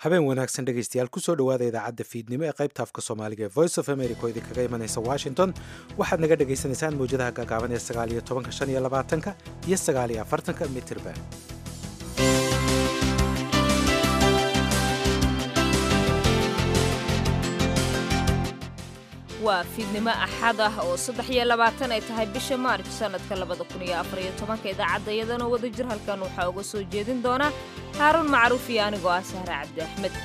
habeen wanaagsan dhegaystayaal kusoo dhowaada idaacadda fiidnimo ee qaybta afka soomaaliga ee voice of america oo idinkaga imanaysa washington waxaad naga dhagaysanaysaan mawjadaha gaagaaban ee sagaaliyo tobanka shan iyo labaatanka iyo sagaaliyo afartanka mitirban waa fiidnimo axad ah oo saddex iyo labaatan ay tahay bisha maarj sannadka labada kun iyo afar iyo tobanka idaacadda iyadana wada jir halkan waxaa uga soo jeedin doona haaruun macruuf iyo anigoo ah sahre cabdi axmed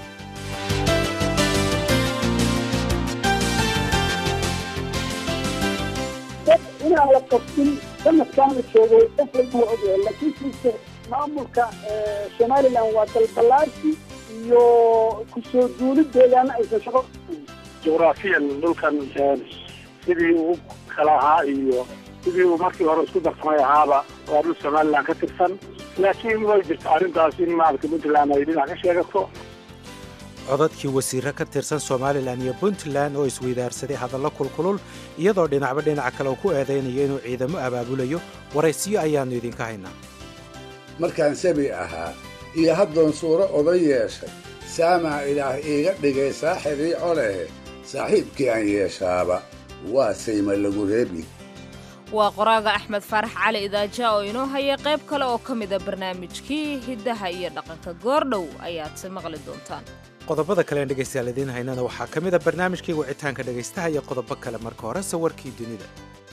dad inaan la qabtin sanadkan la joogay qof walba waa ogyahay laakiinse maamulka somalilan waa dalbalaarsi iyo kusoo duulideedana aysan shaqo jugraafiyan dhulkan sidii uu kala ahaa iyo sidii uu markii hore isku darsamay ahaaba waa dhul somalilan ka tirsan laakiin way jirta arrintaas in maaragta puntland ay dhinac ka sheegato codadkii wasiiro ka tirsan somalilan iyo puntland oo isweydaarsaday hadallo kulkulul iyadoo dhinacba dhinaca kale uu ku eedaynayo inuu ciidamo abaabulayo waraysiyo ayaannu idinka haynaa markaan sabi ahaa iyo haddoon suuro oday yeeshay saamaa ilaah iiga dhigay saaxibii colehe saaxiibkii aan yeeshaaba waa sayma lagu reebi waa qoraaga axmed faarax cali idaaja oo inoo haya qayb kale oo ka mida barnaamijkii hiddaha iyo dhaqanka goordhow ayaadse maqli doontaan qodobada kalean dhegaystayaal idiin haynana waxaa ka mid a barnaamijkii wicitaanka dhegaystaha iyo qodobo kale marka hore sawirkii dunida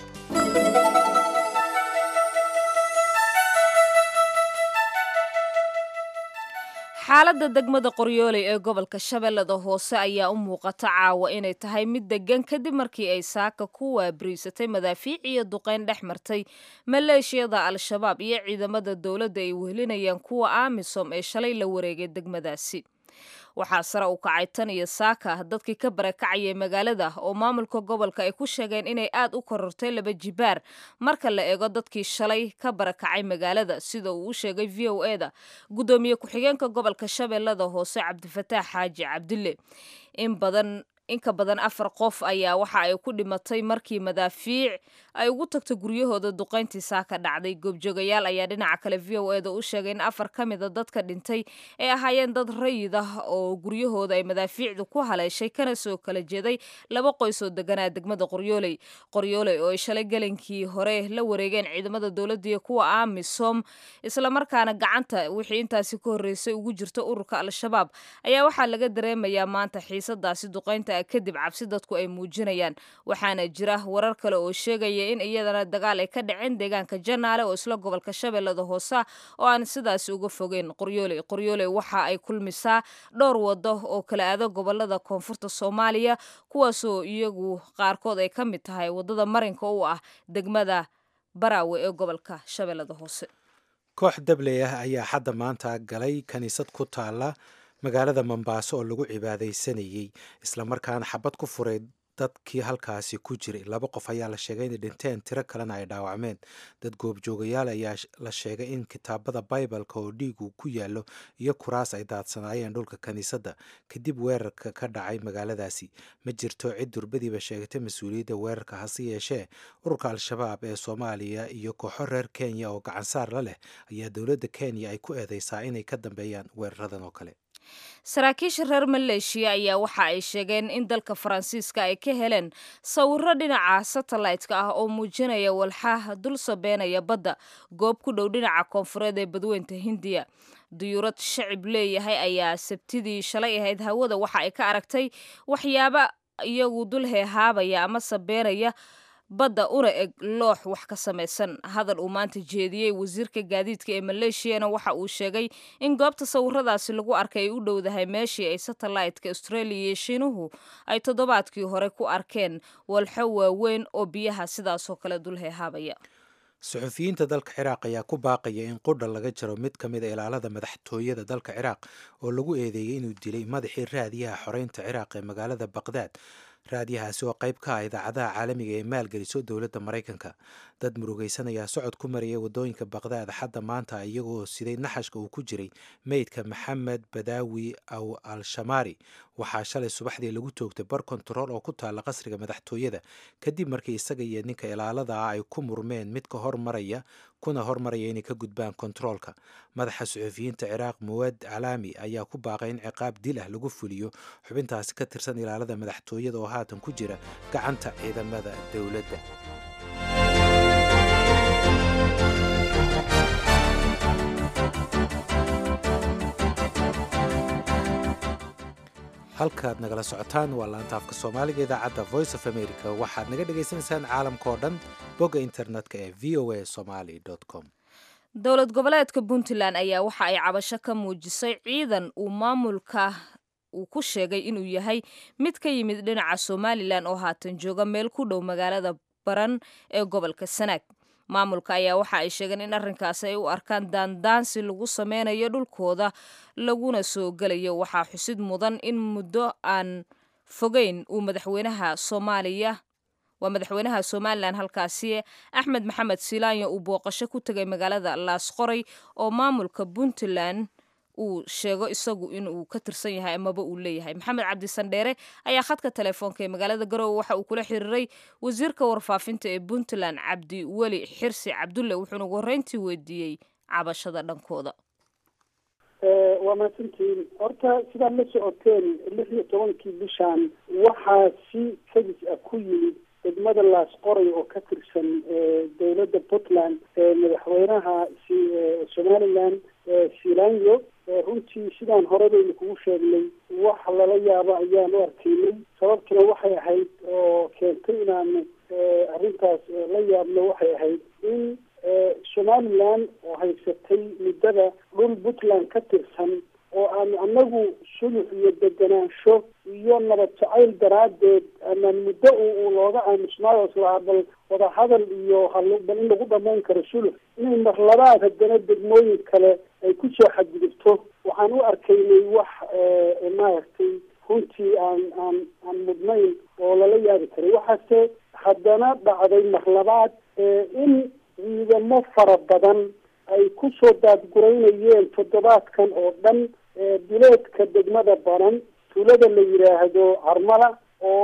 xaaladda degmada qoryooley ee gobolka shabeellada hoose ayaa u muuqata caawa inay tahay mid deggan kadib markii ay saaka ku waabariisatay madaafiic iyo duqayn dhex martay maleeshiyada al-shabaab iyo ciidamada dowladda ay wehelinayaan kuwa amisom ee shalay la wareegay degmadaasi waxaa sare u kacay tan iyo saaka dadkii ka barakacayay magaalada oo maamulka gobolka ay ku sheegeen inay aad u korortay laba jibaar marka la eego dadkii shalay ka barakacay magaalada sida uu u sheegay v o e da guddoomiye ku-xigeenka gobolka shabeellada hoose cabdifataax xaaji cabdille in badan inka badan afar qof ayaa waxa ay ku dhimatay markii madaafiic ay ugu tagto guryahooda duqayntii saaka dhacday goobjoogayaal ayaa dhinaca kale v o eda u sheegay in afar ka mida dadka dhintay ay ahaayeen dad rayid ah oo guryahooda ay madaafiicdu ku haleeshay kana soo kala jeeday laba qoys oo deganaa degmada qoryooley qoryooley oo ay shalay galankii hore la wareegeen ciidamada dowladda iyo kuwa amisom islamarkaana gacanta wixii intaasi ka horreysay ugu jirta ururka al-shabaab ayaa waxaa laga dareemayaa maanta xiisadaasi duqaynta kadib cabsi dadku ay muujinayaan waxaana jira warar kale oo sheegaya in iyadana dagaal ay ka dhaceen deegaanka janaale oo isla gobolka shabeellada hoose oo aan sidaasi uga fogeyn qoryooley qoryooley waxa ay kulmisaa dhowr wado oo kala aado gobolada koonfurta soomaaliya kuwaasoo iyagu qaarkood ay ka mid tahay wadada marinka u ah degmada baraawe ee gobolka shabeellada hoose koox dabley ah ayaa xadda maanta galay kiniisad ku taala magaalada mombaaso oo lagu cibaadaysanayey islamarkaana xabad ku furay dadkii halkaasi ku jiray laba qof ayaa la sheegay inay dhinteen tiro kalena ay dhaawacmeen dad goobjoogayaal ayaa la sheegay in kitaabada baibalka oo dhiigu ku yaallo iyo kuraas ay daadsanaayeen dhulka kiniisadda kadib weerarka ka dhacay magaaladaasi ma jirto cid durbadiiba sheegatay mas-uuliyadda weerarka hase yeeshee ururka al-shabaab ee soomaaliya iyo kooxo reer kenya oo gacansaar la leh ayaa dowladda kenya ay ku eedeysaa inay ka dambeeyaan weeraradan oo kale saraakiisha reer maleeshiya ayaa waxa ay sheegeen in dalka faransiiska ay ka heleen sawiro dhinaca satellaytka ah oo muujinaya walxaha dul sabeenaya badda goob ku dhow dhinaca koonfureed ee badweynta hindiya duyuurad shacib leeyahay ayaa sabtidii shalay ahayd hawada waxa ay ka aragtay waxyaaba iyagu dul heehaabaya ama sabeenaya badda una eg loox wax ka samaysan hadal uu maanta jeediyey wasiirka gaadiidka ee maleeshiyana waxa uu sheegay in goobta sawiradaasi lagu arkay ay u dhowdahay meeshii ay satellaytka australia iyo shiinuhu ay toddobaadkii hore ku arkeen walxo waaweyn oo biyaha sidaasoo kale dul heehaabaya suxufiyiinta dalka ciraaq ayaa ku baaqaya in qudha laga jaro mid ka mid a ilaalada madaxtooyada dalka ciraaq oo lagu eedeeyey inuu dilay madaxii raadiyaha xoreynta ciraaq ee magaalada baqdaad raadiyahaasi oo qayb ka ah idaacadaha caalamiga ee maalgeliso dowladda maraykanka dad murugaysan ayaa socod ku maraya waddooyinka baqdaad xadda maanta iyagoo siday naxashka uu ku jiray meydka maxamed badaawi aw al-shamaari waxaa shalay subaxdii lagu toogtay bar kontarool oo ku taalla qasriga madaxtooyada kadib markii isaga iyo ninka ilaalada ah ay ku murmeen mid ka hor maraya kuna hormaraya inay ka gudbaan kontaroolka madaxa suxufiyiinta ciraaq muwaad calaami ayaa ku baaqay in ciqaab dil ah lagu fuliyo xubintaasi ka tirsan ilaalada madaxtooyada oo haatan ku jira gacanta ciidamada dowladda halkaad nagala socotaan waa laanta afka soomaaliga idaacadda voice of america waxaad naga dhagaysanaysaan caalamka oo dhan bogga internetka ee v o a somaly com dowlad goboleedka puntland ayaa waxa ay cabasho ka muujisay ciidan uu maamulka uu ku sheegay inuu yahay mid ka yimid dhinaca somalilan oo haatan jooga meel ku dhow magaalada baran ee gobolka sanaag maamulka ayaa waxa ay sheegeen in arrinkaasi ay u arkaan daandaansi lagu sameynayo dhulkooda laguna soo gelayo waxaa xusid mudan in muddo aan fogeyn uu madaxweynaha soomaaliya waa madaxweynaha somalilan halkaasi axmed maxamed silaanya uu booqasho ku tegay magaalada laasqoray oo maamulka puntland uu sheego isagu inuu ka tirsan yahay amaba uu leeyahay maxamed cabdi sandheere ayaa khadka telefoonka ee magaalada garowe waxa uu kula xiriiray wasiirka warfaafinta ee puntland cabdi weli xirsi cabdulle wuxuuna ugu horreyntii weydiiyey cabashada dhankooda waa mahadsantihiin horta sidaad la socoteen lix iyo tobankii bishaan waxaa si kadis ah ku yimid degmada laasqoray oo ka tirsan dowladda puntland madaxweynaha somaliland silanyo runtii sidaan hore baynu kugu sheegnay wax lala yaabo ayaan u arkaynay sababtuna waxay ahayd oo keentay inaanu arrintaas la yaabno waxay ahayd in somaliland oo haysatay muddada dhul puntland ka tirsan oo aanu anagu sulux iyo deganaansho iyo nabad jacayl daraaddeed amaan muddo u looga aamusnaayo islahaa bal wadahadal iyo halbal in lagu dhamayn karo sulux inay marlabaad haddana degmooyin kale ay kusoo xadgudubto waxaan u arkaynay wax maaragtay runtii aan aan aan mudnayn oo lala yaabi karay waxaase haddana dhacday marlabaad in ciidamo fara badan ay kusoo daadguraynayeen toddobaadkan oo dhan bileedka degmada baran tuulada la yidhaahdo carmala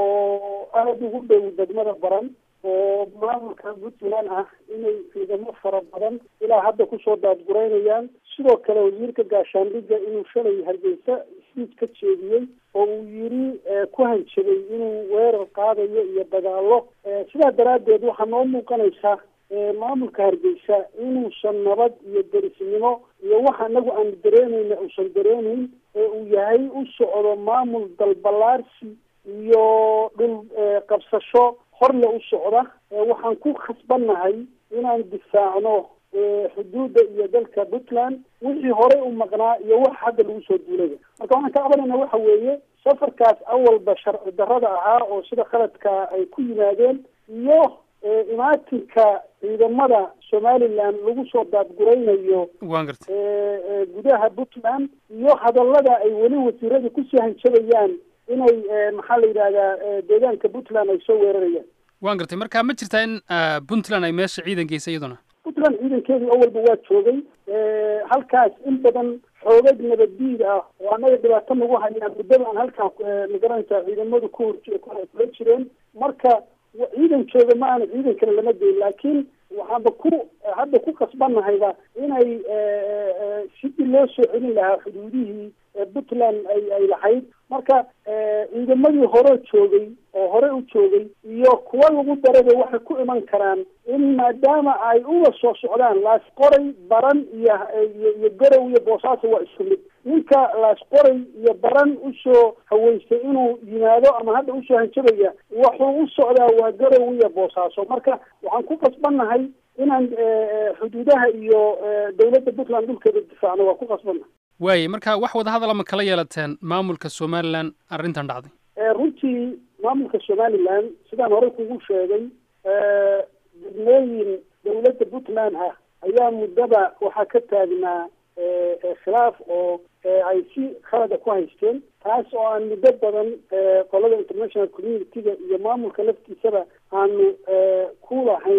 oo aada ugu dhow degmada baran oo maamulka puntland ah inay ciidamo fara badan ilaa hadda kusoo daadguraynayaan sidoo kale wasiirka gaashaandhigga inuu shalay hargeysa siid ka jeediyey oo uu yiri ku hanjabay inuu weerar qaadayo iyo dagaalo sidaa daraaddeed waxaa noo muuqanaysaa maamulka hargeysa inuusan nabad iyo derisnimo iyo waxa anagu aanu dareemayna uusan dareemayn ee uu yahay u socdo maamul dalbalaarsi iyo dhul qabsasho horle u socda waxaan ku khasbannahay inaan difaacno xuduudda iyo dalka puntland wixii horey u maqnaa iyo wax hadda lagu soo duulaya marka waxaan ka cabanayna waxa weeye safarkaas awalba sharci darrada ahaa oo sida khaladka ay ku yimaadeen iyo imaatinka ciidamada somaliland lagu soo daadguraynayo waan gartay gudaha puntland iyo hadallada ay weli wasiirada kusii hanjabayaan inay maxaa la yidhahdaa deegaanka puntland ay soo weerarayaan waan gartay marka ma jirtaa in puntland ay meesha ciidan geysa iyaduna puntland ciidankeedii awalba waa joogay halkaas in badan xoogag nabaddiid ah oo annaga dhibaato nagu hayaan muddada aan halkaan magaranaysaa ciidamadu ku hor kula jireen marka ciidan jooga ma aana ciidan kale lama geyn laakiin waxaanba ku hadda ku kasbanahayba inay sidii loo soo celin lahaa xuduudihii puntland ay ay lahayd marka ciidamadii hore joogay oo hore u joogay iyo kuwa lagu daraba waxay ku iman karaan in maadaama ay uga soo socdaan laasqoray baran iyo iyo garow iyo boosaaso waa isku mid ninka laasqoray iyo baran usoo haweystay inuu yimaado ama hadda usoo hanjabaya wuxuu u socdaa waa garow iyo boosaaso marka waxaan ku qasbannahay inaan xuduudaha iyo dawladda puntland dhulkeeda difaacno waa ku qasbannahay waaye marka wax wadahadala ma kala yeelateen maamulka somalilan arrintan dhacday runtii maamulka somaliland sidaan hore kugu sheegay degmooyin dawladda puntland ah ayaa muddaba waxaa ka taagnaa khilaaf oo ay si khalada ku haysteen taas oo aan muddo badan qolada international community-ga iyo maamulka laftiisaba aanu ku lahayn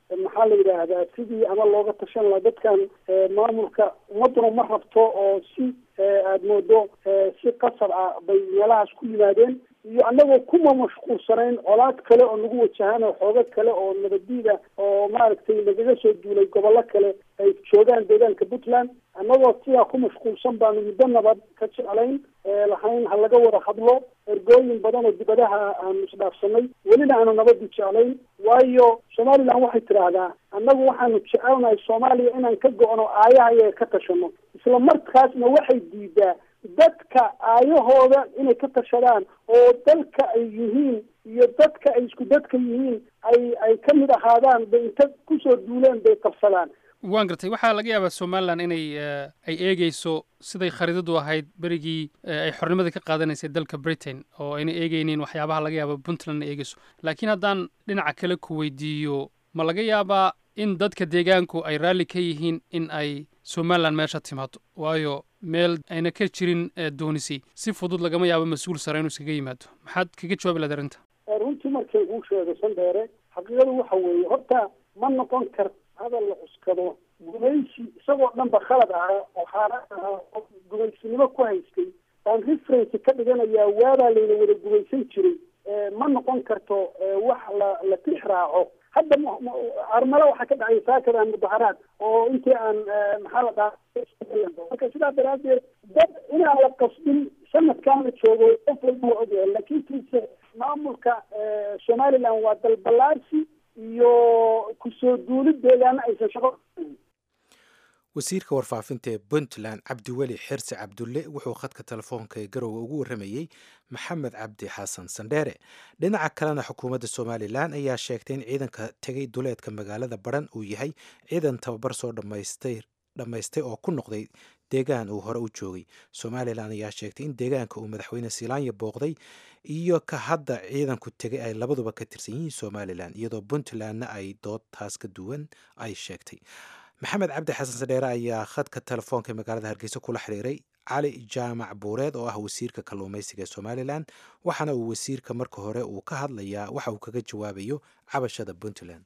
maxaa la yidhaahdaa sidii ama looga tashan lahaa dadkan maamulka ummaduna ma rabto oo si aada moodo si qasab ah bay meelahaas ku yimaadeen iyo annagoo kuma mashquulsanayn colaad kale oo nagu wajahaan oo xoogo kale oo nabadiida oo maaragtay nagaga soo duulay gobollo kale ay joogaan deegaanka puntland annagoo sidaa ku mashquulsan baanu muddo nabad ka jeclayn lahayn ha laga wada hadlo ergooyin badan oo dibadaha aanu isdhaafsanay welina aanu nabadu jeclayn waayo somaliland waxay tidhaahdaa annagu waxaanu jecelnahay soomaaliya inaan ka go-no aayaha iyaga ka tashano isla markaasna waxay diidaa dadka aayahooda inay ka tashadaan oo dalka ay yihiin iyo dadka ay isku dadka yihiin ay ay ka mid ahaadaan bay inta kusoo duuleen bay qabsadaan waan gartay waxaa laga yaabaa somalilan inay ay eegeyso siday khariidadu ahayd berigii ay xornimada ka qaadanaysay dalka britain oo ayna eegeynin waxyaabaha laga yaaba puntlandna eegeyso laakiin haddaan dhinaca kale ku weydiiyo ma laga yaabaa in dadka deegaanku ay raalli ka yihiin in ay somalilan meesha timaado waayo meel ayna ka jirin doonisi si fudud lagama yaabo mas-uul sare inuu iskaga yimaado maxaad kaga jawaabi lahayd arrinta runtii markay uu sheego sandheere xaqiiqadu waxa weeye horta ma noqon karta hadal la cuskado gumaysi isagoo dhan ba khalad ahaa oo xaaraan ahaa oo gumaysinimo ku haystay baan reference ka dhiganayaa waabaa layna wada gumaysan jiray ma noqon karto wax la la tix raaco hadda armalo waxaa ka dhacay saakadan mudaharaad oo intii aan maxaa la dhaha marka sidaa daraadeed dad inaan la qasbin sanadkan la joogo qof walba waa ogyahay laakiin kiise maamulka somaliland waa dalbalaarsi iyo kusoo duulid deegaana aysan shaqo wasiirka warfaafinta ee puntland cabdiweli xirsi cabdulle wuxuu khadka telefoonka ee garowe ugu warramayey maxamed cabdi xasan sandheere dhinaca kalena xukuumadda somalilan ayaa sheegtay in ciidanka tegay duleedka magaalada baran uu yahay ciidan tababar soo dhammaystay dhammaystay oo ku noqday deegaan uu hore u joogay somalilan ayaa sheegtay in deegaanka uu madaxweyne silaanya booqday iyo ka hadda ciidanku tegay ay labaduba ka tirsan yihiin somalilan iyadoo puntlandna ay dood taas ka duwan ay sheegtay maxamed cabdi xasan sadheere ayaa khadka telefoonka magaalada hargeysa kula xiriiray cali jaamac buureed oo ah wasiirka kalluumaysiga ee somalilan waxaana uu wasiirka marka hore uu ka hadlayaa waxa uu kaga jawaabayo cabashada puntland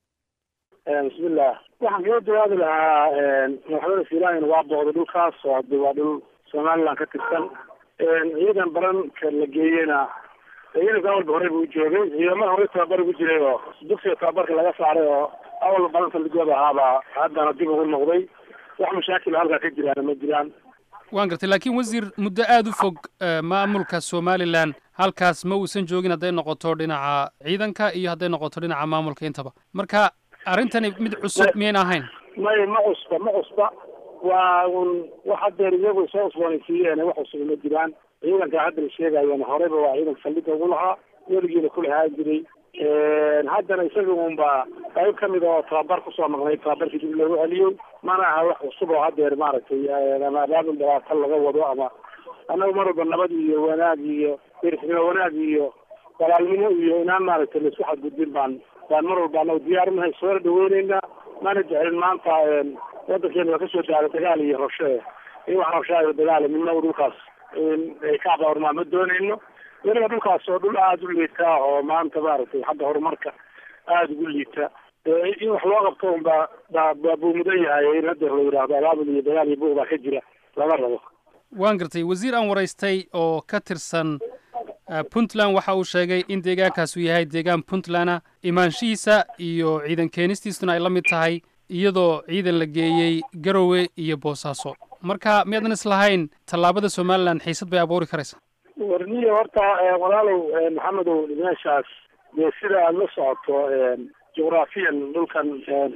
bismillah waxaan kaga jawaabi lahaa madaxweyne silaanyana waa booqday dhulkaas oo hade waa dhul somaliland ka tirsan ciidan baranka la geeyena ciidanka awalba horey buu joogay ciidamada horey tababar ugu jiray oo dugsiga tababarka laga saaray oo awal balanta ligooda ahaabaa haddana dib ugu noqday wax mashaakil halkaa ka jiraana ma jiraan waan gartay laakiin wasiir muddo aada u fog maamulka somalilan halkaas ma uusan joogin hadday noqoto dhinaca ciidanka iyo hadday noqoto dhinaca maamulka intaba marka arrintani mid cusub miyayn ahayn may ma cusba ma cusba waa un wax hadeer iyagu soo cusboonaysiiyeen wax cusub ma jiraan ciidanka hadda la sheegayana horeyba waa ciidanka saldhiga ugu lahaa weligiina ku lahaan jiray haddana isaga unba qayb kamid oo tababar kusoo noqnay tababarkii dib loogu celiyey mana aha wax cusub oo hadeer maaragtay ama abaabul dhabaatan laga wado ama annagu mar walba nabad iyo wanaag iyo derisnimo wanaag iyo walaalnimo iyo inaan maaragtay laisku xadgudbin baan baan mar walba anagu diyaar unahay soona dhaweyneyna mana jecelin maanta wadankeena waa kasoo daala dagaal iyo rabshe in wax rabshaayo dagaal midna dhulkaas ay ka abaarmaa ma dooneyno weliba dhulkaas oo dhul aada u liita oo maanta maaragtay xagga horumarka aada ugu liita in wax loo qabto unba ba buu mudan yahay in haddeer la yidhaahdo abaabul iyo dagaal iyo buuq baa ka jira lama rabo waan gartay wasiir aan waraystay oo ka tirsan puntland waxa uu sheegay in deegaankaas uu yahay deegaan puntlanda imaanshihiisa iyo ciidan keenistiisuna ay la mid tahay iyadoo ciidan la geeyey garowe iyo boosaaso marka miyaadan islahayn tallaabada somalilan xiisad bay abuuri karaysaa warniyo horta walaalow maxamedow meeshaas dee sida aada la socoto jugraafiyan dhulkan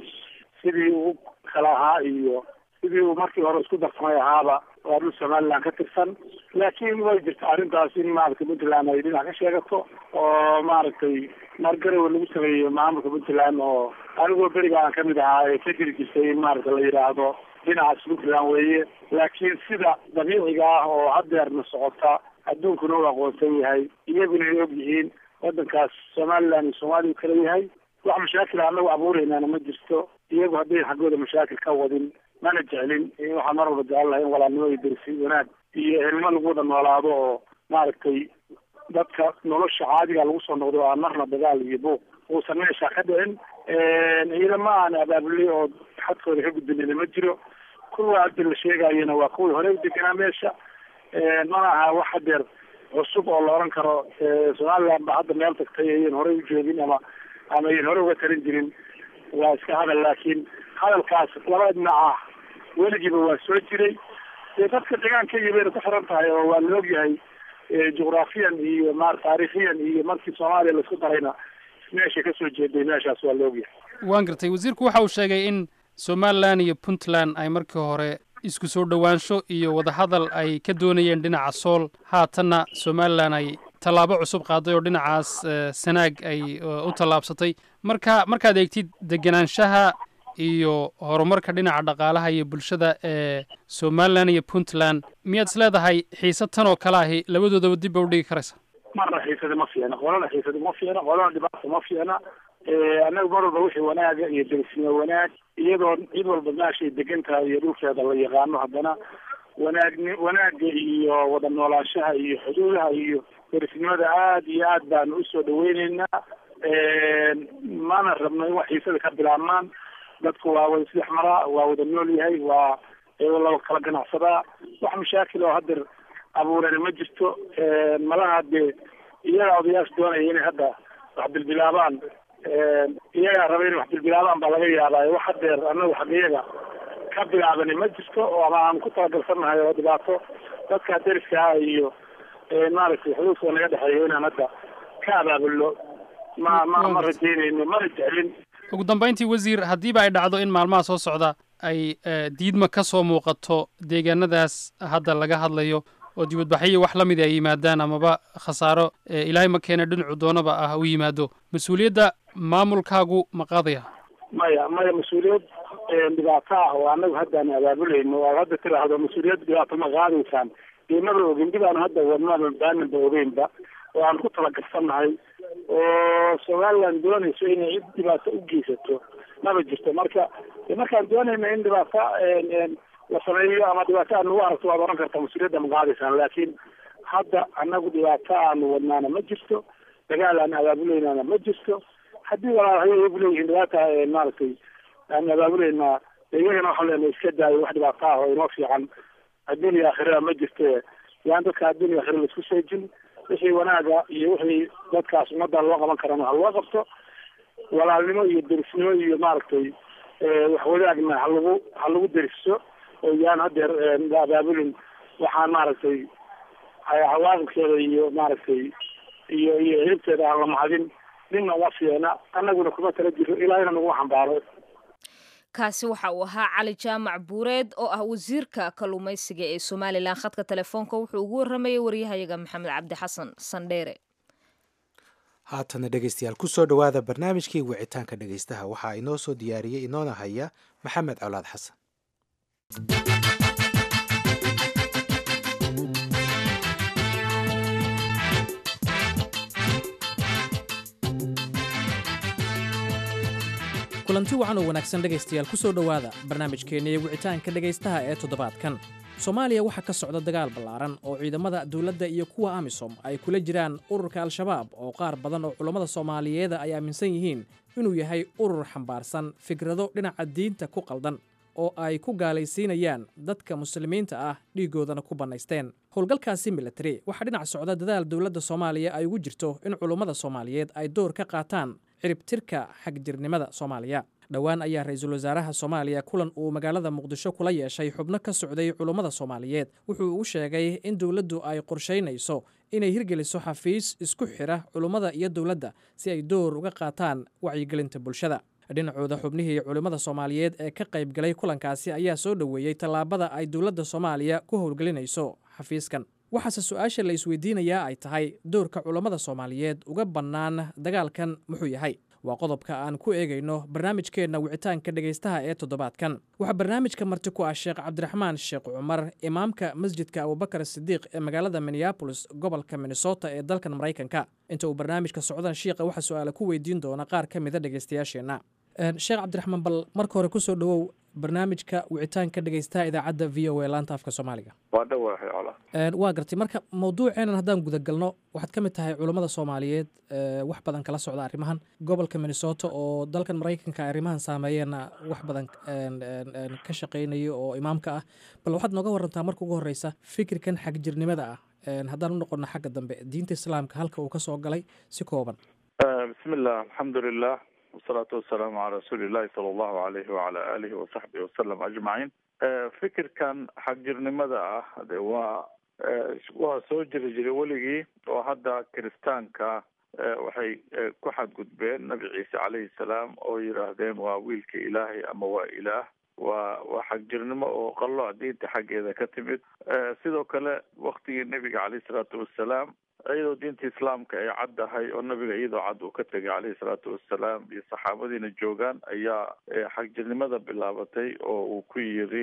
sidii uu kala ahaa iyo sidii uu markii hore isku darsamay ahaaba waa dhul somaliland ka tirsan laakiin way jirta arrintaas in maaragtay puntland ay dhinac ka sheegato oo maaragtay margarowe lagu sameeyey maamulka puntland oo anigoo beriga aan kamid ahaa ee ka jiri jirtay in maaragta la yidhaahdo dhinacaas puntland weeye laakiin sida dabiiciga ah oo hadeerna socota adduunkuna u aqoonsan yahay iyaguna ay og yihiin wadankaas somaliland iyo soomaaliya u kala yahay wax mashaakil anagu abuureynaana ma jirto iyagu haddayn xaggooda mashaakil ka wadin mana jeclin waxaan mar walba jecel lahay in walaalnimo iyo dersi wanaag iyo ehelnimo lagu wada noolaado oo maaragtay dadka nolosha caadiga lagu soo noqdo oo aan marna dagaal iyo buuq uusan meesha ka dhicin ciidamo aan abaabulay oo xadkooda ka gudbinina ma jiro kuwa hadda la sheegayana waa kuwii hore u deganaa meesha mana aha wax hadeer cusub oo la oran karo somaliland ba hadda meel tagtay ayan horey u joogin ama ama ayan hore uga tarin jirin waa iska hadal laakiin hadalkaas laba dhinac ah weligiiba waa soo jiray dee dadka deegaankayga bayna ku xiran tahay oo waa la ogyahay jugraafiyan iyo ma taariikhiyan iyo markii soomaaliya laisku darayna meeshay kasoo jeeday meeshaas waa la ogyahay waan gartay wasiirku waxa uu sheegay in somalilan iyo puntland ay markii hore isku soo dhowaansho iyo wadahadal ay ka doonayeen dhinaca sool haatanna somalilan ay tallaabo cusub qaaday oo dhinacaas sanaag ay u tallaabsatay marka markaad eegtid degenaanshaha iyo horumarka dhinaca dhaqaalaha iyo bulshada ee somalilan iyo puntland miyaad is leedahay xiise tan oo kale ahi labadoodaba dib ba udhigi karaysa marna xiisada ma fiicna qolana xiisada ma fiicna qolana dhibaata ma fiicna annagu mar walba wixii wanaaga iyo derisnimo wanaag iyadoo cid walba meeshay degan tahay iyo dhulkeeda la yaqaano haddana wanaagni wanaaga iyo wada noolaanshaha iyo xuduudaha iyo derisnimada aad iyo aad baanu usoo dhaweyneynaa mana rabno in wax xiisada ka bilaabmaan dadku waa wada isdhex maraa waa wada nool yahay waa laba kala ganacsadaa wax mashaakil oo hadeer abuurana ma jirto malaha dee iyaga odayaasha doonaya inay hadda wax bilbilaabaan iyagaa raba inay wax bilbilaabaan baa laga yaabaa wax hadeer anagu xaqiyaga ka bilaabani ma jirto oo ama aan ku talagalsannahay oo dhibaato dadka deriska ah iyo maaragtay xuduudka naga dhexeeyo inaan hadda ka abaabulno ma ma ma rajeynayno mana jeclin ugu dambayntii wasiir haddiiba ay dhacdo in maalmaha soo socda ay diidma ka soo muuqato deegaanadaas hadda laga hadlayo oo dibadbaxyo wax la mid ay yimaadaan amaba khasaaro ilaahay ma keena dhinacu doonaba ah u yimaado mas-uuliyadda maamulkaagu ma qaadaya maya maya mas-uuliyad dhibaato ah oo anagu haddaan abaabulayno oo hadda tiraahdo mas-uuliyad dhibaato ma qaadaysaan deemada ogin dib aan hadda wadnaba baaninba ogeynba oo aan ku talagalsannahay oo somaliland doonayso inay cid dhibaato u geysato maba jirto marka markaan doonayna in dhibaato la sameeyo ama dhibaato aad nagu aragto waad oran kartaa mas-uuliyadda ma qaadaysaan laakiin hadda anagu dhibaato aanu wadnaana ma jirto dagaal aan abaabulaynaana ma jirto haddii walaalhayo iyagu leeyihiin dhibaata maaragtay aan abaabuleynaa iyagana waxaan leenahay iska daayo wax dhibaato ah oo inoo fiican adduuniya aakhirada ma jirte yaan dadka adduuniya aakhira laisku seejin wixii wanaaga iyo wixii dadkaas ummadda loo qaban karana ha loo qabto walaalnimo iyo derisnimo iyo maaragtay wax wadaagna ha lagu ha lagu deriso oo yaan hadeer la abaabulin waxaan maaragtay cawaaqibkeeda iyo maaragtay iyo iyo hilibteeda aan la mahadin ninna uma fiicna annaguna kuma tala jiro ilaahina nagu xambaaro kaasi waxa uu ahaa cali jaamac buureed oo ah wasiirka kalluumaysiga ee somalilan khadka telefoonka wuxuu ugu warramayay waryahayaga maxamed cabdi xasan sandheere haatana dhegeystayaal kusoo dhowaada barnaamijkii wicitaanka dhegeystaha waxaa inoo soo diyaariyey inoona haya maxamed colaad xasan kulanti wacan oo wanaagsan dhegaystayaal ku soo dhowaada barnaamijkeenna iyo wicitaanka dhegaystaha ee toddobaadkan soomaaliya waxaa ka socda dagaal ballaaran oo ciidamada dowladda iyo kuwa amisom ay kula jiraan ururka al-shabaab oo qaar badan oo culammada soomaaliyeeda ay aaminsan yihiin inuu yahay urur xambaarsan fikrado dhinaca diinta ku qaldan oo ay ku gaalaysiinayaan dadka muslimiinta ah dhiiggoodana ku bannaysteen howlgalkaasi militari waxaa dhinac socda dadaal dowladda soomaaliya ay ugu jirto in culummada soomaaliyeed ay door ka qaataan ciribtirka xagjirnimada soomaaliya dhowaan ayaa ra-iisul wasaaraha soomaaliya kulan uu magaalada muqdisho kula yeeshay xubno ka socday culummada soomaaliyeed wuxuu u sheegay in dowladdu ay qorshaynayso inay hirgeliso xafiis isku xidha culummada iyo dowladda si ay door uga qaataan wacyigelinta bulshada dhinacooda xubnihii culimmada soomaaliyeed ee ka qayb galay kulankaasi ayaa soo dhoweeyey tallaabada ay dowladda soomaaliya ku howlgelinayso xafiiskan waxaase su-aasha la isweydiinayaa ay tahay doorka culammada soomaaliyeed uga bannaan dagaalkan muxuu yahay waa qodobka aan ku eegayno barnaamijkeenna wicitaanka dhegaystaha ee toddobaadkan waxaa barnaamijka marti ku ah sheekh cabdiraxmaan sheekh cumar imaamka masjidka abubakar sidiiq ee magaalada minneabolis gobolka minnesota ee dalkan maraykanka inta uu barnaamijka socdan shiiqa waxaa su-aala ku weydiin doona qaar ka mida dhegaystayaasheenna sheekh cabdiraxmaan bal marka hore kusoo dhowow barnaamijka wicitaanka dhegeystaha idaacadda v o a laanta afka soomaaliga waa dhawahay cola waa gartay marka mawduuceenan haddaan gudagalno waxaad ka mid tahay culammada soomaaliyeed wax badan kala socda arrimahan gobolka minnesota oo dalkan maraykanka arrimahan saameeyeenna wax badan ka shaqeynayo oo imaamka ah bal waxaad nooga warantaa marka ugu horeysa fikirkan xagjirnimada ah haddaan u noqono xagga dambe diinta islaamka halka uu ka soo galay si kooban bismi illah alxamdu lilah wasalaatu wasalaamu calaa rasuuli illahi sala allahu alayhi wacala alihi wasaxbihi wasalam ajmaciin fikirkan xagjirnimada ah de waa waa soo jiri jiray weligii oo hadda kiristaanka waxay ku xadgudbeen nabi ciise calayhi salaam oo yidhaahdeen waa wiilka ilaahay ama waa ilaah waa waa xagjirnimo oo qalooc diinta xaggeeda ka timid sidoo kale waktigii nebiga caleyhi salaatu wassalaam iyadoo diinta islaamka ay caddahay oo nabiga iyadoo cad uu ka tegay caleyhi salaatu wassalaam iyo saxaabadiina joogaan ayaa xagjirnimada bilaabatay oo uu ku yidhi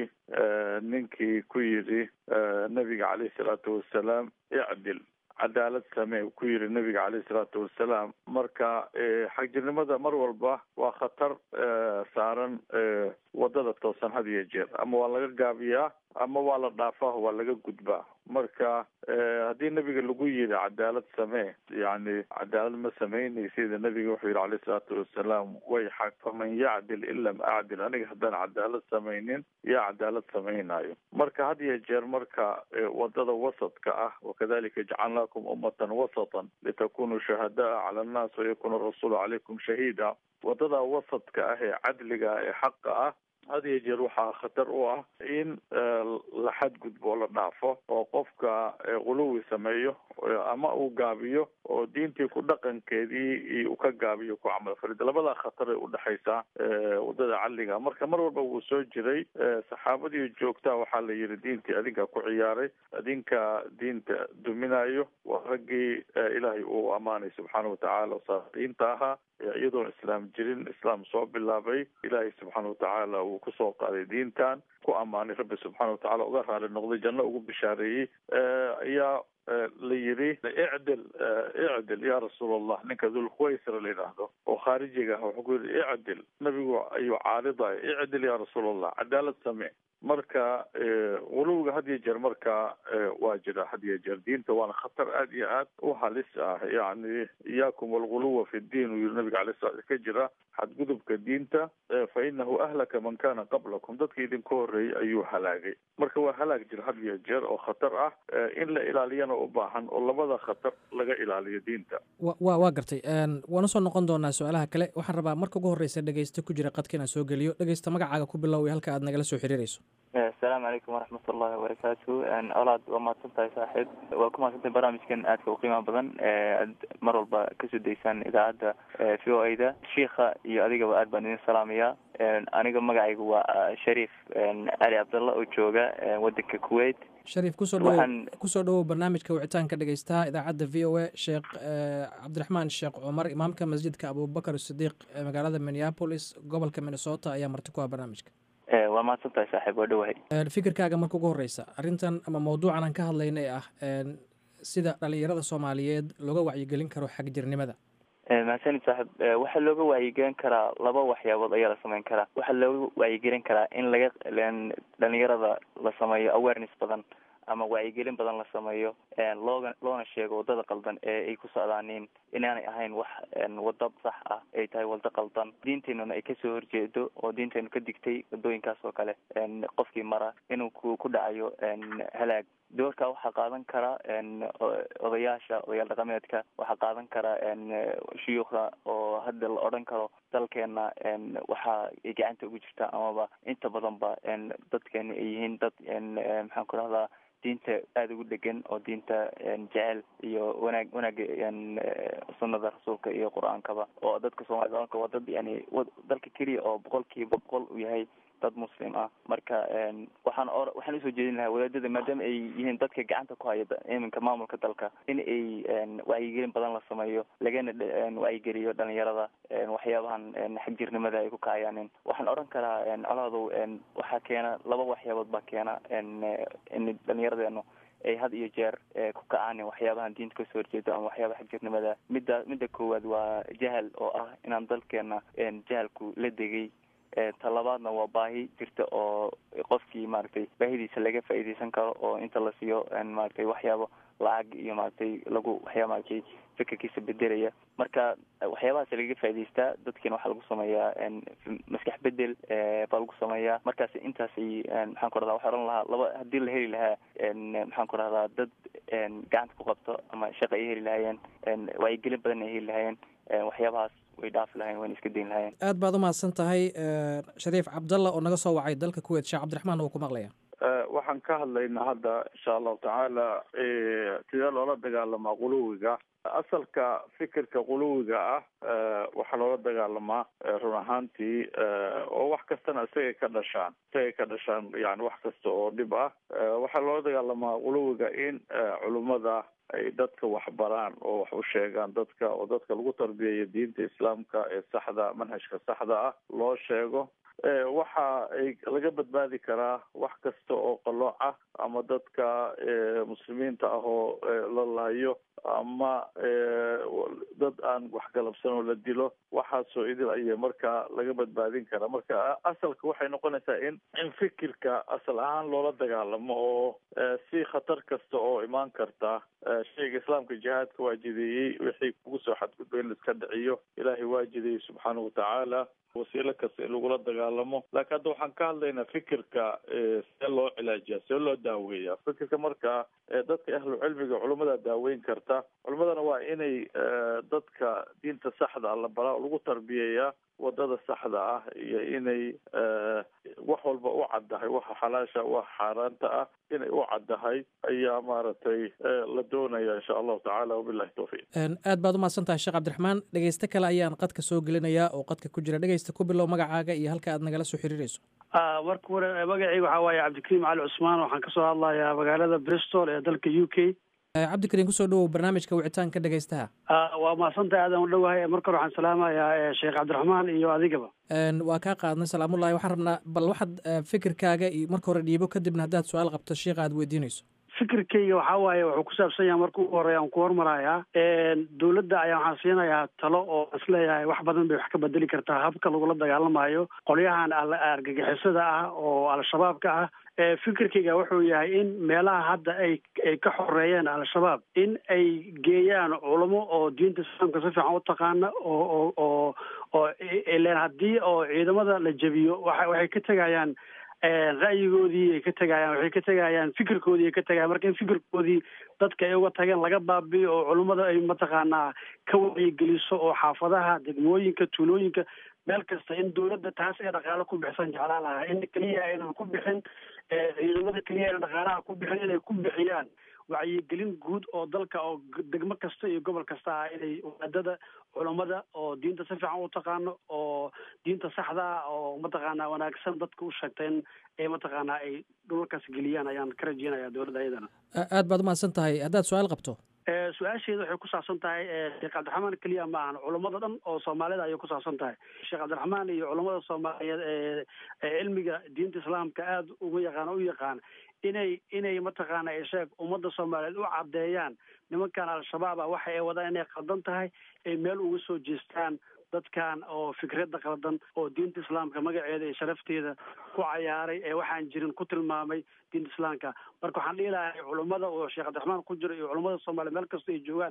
ninkii ku yidhi nabiga caleyhi salaatu wassalaam icdil cadaalad samee uu ku yidhi nabiga caleyhi salaatu wassalaam marka xagjirnimada mar walba waa khatar saaran wadada toosan had iyo jeer ama waa laga gaabiyaa ama waa la dhaafaa waa laga gudbaa marka haddii nabiga lagu yidhi cadaalad samee yani cadaalad ma sameynay sida nabiga wuxuu yidhi caleyhi salaatu wassalaam way xaq faman yacdil in lam acdil aniga haddaan cadaalad samaynin yaa cadaalad samaynayo marka had iyo jeer marka wadada wasadka ah wakadalika jacalnaakum ummatan wasatan litakunuu shuhadaa cala annaas wayakuna arasuulu calaykum shahiida wadada wasadka ah ee cadliga ee xaqa ah had iyo jeer waxaa khatar u ah in la xadgudbo oo la dhaafo oo qofka quluwi sameeyo ama uu gaabiyo oo diintii ku dhaqankeedii uu ka gaabiyo ku camal farid labadaa khatar ay udhexaysaa wadada cadliga marka mar walba wuu soo jiray saxaabadii joogtaa waxaa la yidhi diintii adinka ku ciyaaray adinka diinta duminayo waa raggii ilaahay uu ammaanay subxaana watacaala saadiinta ahaa iyadoon islaam jirin islaam soo bilaabay ilaahay subxaana watacaala uu kusoo qaaday diintan ku ammaanay rabbi subxaana watacaala uga raali noqday janno ugu bishaareeyey ayaa la yidhi icdil icdil ya rasuul allah ninka dulkhuwaysra la yidhaahdo oo khaarijiga ah wuxuu ku yidhi icdil nabigu ayuu caaridaya icdil ya rasuul allah cadaalad samee marka guluwiga had iyo jeer marka waa jira had iyo jeer diinta waana khatar aad iyo aad u halis ah yani iyaakum walguluwa fi ddiin uu yiri nabiga alay sala ka jira xadgudubka diinta fa inahu ahlaka man kana qablakum dadka idinka horreeyey ayuu halaagay marka waa halaag jira had iyo jeer oo khatar ah in la ilaaliyana u baahan oo labada khatar laga ilaaliyo diinta wa waa gartay waan usoo noqon doonaa su-aalaha kale waxaan rabaa marka ugu horreysa dhegeysta ku jira qadka inaan soo geliyo dhegeysta magacaaga ku bilow halka aad nagala soo xiriirayso asalaamu calaykum waraxmat ullahi wabarakaatu olaad waa mahadsan tahay saaxiib waa ku mahadsantahay barnaamijkan aadka u qiimaha badan aad mar walba kasoo daysaan idaacadda v o a da shiikha iyo adigaba aad baan idin salaamayaa aniga magacayga waa shariif cali cabdalla oo jooga wadanka kuwait shariif kusoo dhawo kusoo dhawow barnaamijka wicitaanka dhegeystaha idaacadda v o a sheekh cabdiraxmaan sheekh cumar imaamka masjidka abubakar sidiiq ee magaalada minneapolis gobolka minnesota ayaa marti ku ah barnaamijka waa mahadsan tahay saaxiib waa dhawahay fikirkaaga marka ugu horeysa arrintan ama mawduucan aan ka hadlayna ee ah sida dhalinyarada soomaaliyeed looga wacyigelin karo xagjirnimada mahadsanid saaxiib waxaa looga wacyigelin karaa laba waxyaabood ayaa la sameyn karaa waxaa looga wacyigelin karaa in laga dhalinyarada la sameeyo awareness badan ama wacyigelin badan la sameeyo looga loona sheego wadada qaldan ee ay ku socdaaniin inaanay ahayn wax wado sax ah ay tahay wado qaldan diinteenuna ay kasoo horjeedo oo diinteenu ka digtay wadooyinkaas oo kale qofkii mara inuu ku ku dhacayo halaag doorka waxaa qaadan kara odayaasha odayaal dhaqameedka waxaa qaadan kara shuyuukhda oo hadda la odhan karo dalkeena waxa ay gacanta ugu jirtaa amaba inta badan ba dadkeena ay yihiin dad maxaan ku rahdaa diinta aada ugu dhegan oo diinta jecel iyo wanaag wanaaga sunada rasuulka iyo qur-aankaba oo dadka soomaalida waa dad yani dalka keliya oo boqolkiiba boqol u yahay dad muslim ah marka waxaan o waxaan usoo jeedin lahaa wadaadada maadaama ay yihiin dadka gacanta ku haya iminka maamulka dalka in ay wacyigelin badan la sameeyo lagana wacyigeliyo dhalinyarada waxyaabahan xagjirnimada ay ku kacayaanin waxaan odhan karaa colaadow waxaa keena laba waxyaabood baa keena in dhalinyaradeenu ay had iyo jeer ku kacaan waxyaabahan diinta kasoo horjeedo ama waxyaabaha xagjirnimada midda midda koowaad waa jahal oo ah inaan dalkeena jahalku la degay talabaadna waa baahi jirta oo qofkii maaragtay baahidiisa laga faa'iideysan karo oo inta la siiyo maaragtay waxyaabo lacag iyo maaragtay lagu waxyaa maaragtay fikirkiisa bedelaya marka waxyaabahaas lagaga faa'idaystaa dadkiina waxaa lagu sameeyaa maskax bedel baa lagu sameeyaa markaas intaasay maxaan ku rahdaa waxaa ohan lahaa laba haddii la heli lahaa maxaan ku rahdaa dad gacanta ku qabto ama shaqa ay heli lahaayeen wacyigelin badan ay heli lahaayeen waxyaabahaas way dhaafi lahayen wayna iska dayn lahayen aad baad umahadsan tahay shariif cabdalla oo naga soo wacay dalka kuweyt sheekh cabdiraxmaan wuu ku maqlaya waxaan ka hadlaynaa hadda insha allahu tacaala sidee loola dagaalamaa quluwiga asalka fikirka quluwiga ah waxaa loola dagaalamaa run ahaantii oo wax kastana isagay ka dhashaan isagay ka dhashaan yani wax kasta oo dhib ah waxaa loola dagaalamaa quluwiga in culummada ay dadka waxbaraan oo wax u sheegaan dadka oo dadka lagu tarbiyayo diinta islaamka ee saxda manhajka saxda ah loo sheego waxa ay laga badbaadi karaa wax kasta oo qalooc ah ama dadka muslimiinta ah oo la laayo ama dad aan waxgalabsan oo la dilo waxaasoo idil ayay markaa laga badbaadin karaa marka asalka waxay noqonaysaa in in fikirka asal ahaan loola dagaalamo oo si khatar kasta oo imaan karta shayga islaamka jihaadka waa jideeyey wixii kugu soo xadgudba in laiska dhiciyo ilaahay waa jideeyey subxaana watacaala wasiilo kasta in lagula dagaalamo laakiin hadda waxaan ka hadlaynaa fikirka see loo cilaajiya see loo daaweeya fikirka marka dadka ahlu cilmiga culummada daaweyn karta culummadana waa inay dadka diinta saxda la baraa lagu tarbiyeeyaa wadada saxda ah iyo inay wax walba u caddahay waxa xalaasha waxa xaaraanta ah inay u caddahay ayaa maaragtay la doonaya insha allahu tacala wabilahi tawfiiq aad baad umahadsan tahay sheekh cabdiraxmaan dhegeyste kale ayaan qadka soo gelinayaa oo qadka ku jira dhegeysta ku bilow magacaaga iyo halka aad nagala soo xiriirayso marka hore magacayga waxaa waaye cabdikariim cali cusmaan waxaan kasoo hadlayaa magaalada bristol ee dalka u k cabdikariim kusoo dhawow barnaamijka wicitaanka dhegeystaha waa mahadsantahay aadan u dhowahay marka hore waxaan salaamayaa sheekh cabdiraxmaan iyo adigaba waa kaa qaadnay salaamullahi waxaan rabnaa bal waxaad fikirkaaga iyo marka hore dhiibo kadibna haddaad su-aal qabto sheikha aad weydiinayso fikirkayga waxaa waaye wuxuu ku saabsan yahay marka ugu horeya aan ku hormarayaa dawladda ayaa waxaan siinayaa talo oo isleeyahay wax badan bay wax ka bedeli kartaa habka lagula dagaalamayo qolyahan argagixisada ah oo al-shabaabka ah fikirkayga wuxuu yahay in meelaha hadda ay ay ka xoreeyeen al-shabaab in ay geeyaan culamo oo diinta islaamka si fiican u taqaana oo oo oo oo ilen haddii oo ciidamada la jebiyo waa waxay ka tegayaan ra'yigoodii ay ka tegayaan waxay ka tegayaan fikirkoodii ay ka tegayaan marka in fikirkoodii dadka ay uga tageen laga baabiyo oo culummada ay mataqaanaa ka wacyigeliso oo xaafadaha degmooyinka tuulooyinka meel kasta in dawladda taas ee dhaqaalo ku bixsan jeclaan lahaa in keliya aynan ku bixin ciidamada keliya aynan dhaqaalaha ku bixin inay ku bixiyaan wacyigelin guud oo dalka oo degmo kasta iyo gobol kasta ah inay wadaadada culammada oo diinta si fiican u taqaano oo diinta saxda ah oo mataqaanaa wanaagsan dadka u sheegta in ay mataqaanaa ay dhulalkaas geliyaan ayaan ka rajeynaya dowladda ayadana aad baad umahadsan tahay haddaad su-aal qabto su-aasheeda waxay ku saabsan tahay sheekh cabdiraxmaan keliya ma ahan culummada dhan oo soomaalida ayay ku saabsan tahay sheekh cabdiraxmaan iyo culummada soomaaliyeed ee cilmiga diinta islaamka aada uga yaqaan u yaqaan inay inay mataqaana sheeg ummadda soomaaliyeed u caddeeyaan nimankan al-shabaab ah waxa ay wadaan inay qaldan tahay ay meel uga soo jeestaan dadkan oo fikradda qaldan oo diinta islaamka magaceeda iyo sharafteeda ku cayaaray ee waxaan jirin ku tilmaamay diinta islaamka marka waxaan dhihi lahay culummada oo sheekh cabdiraxmaan ku jiro iyo culummada soomaaliya meel kasta ay joogaan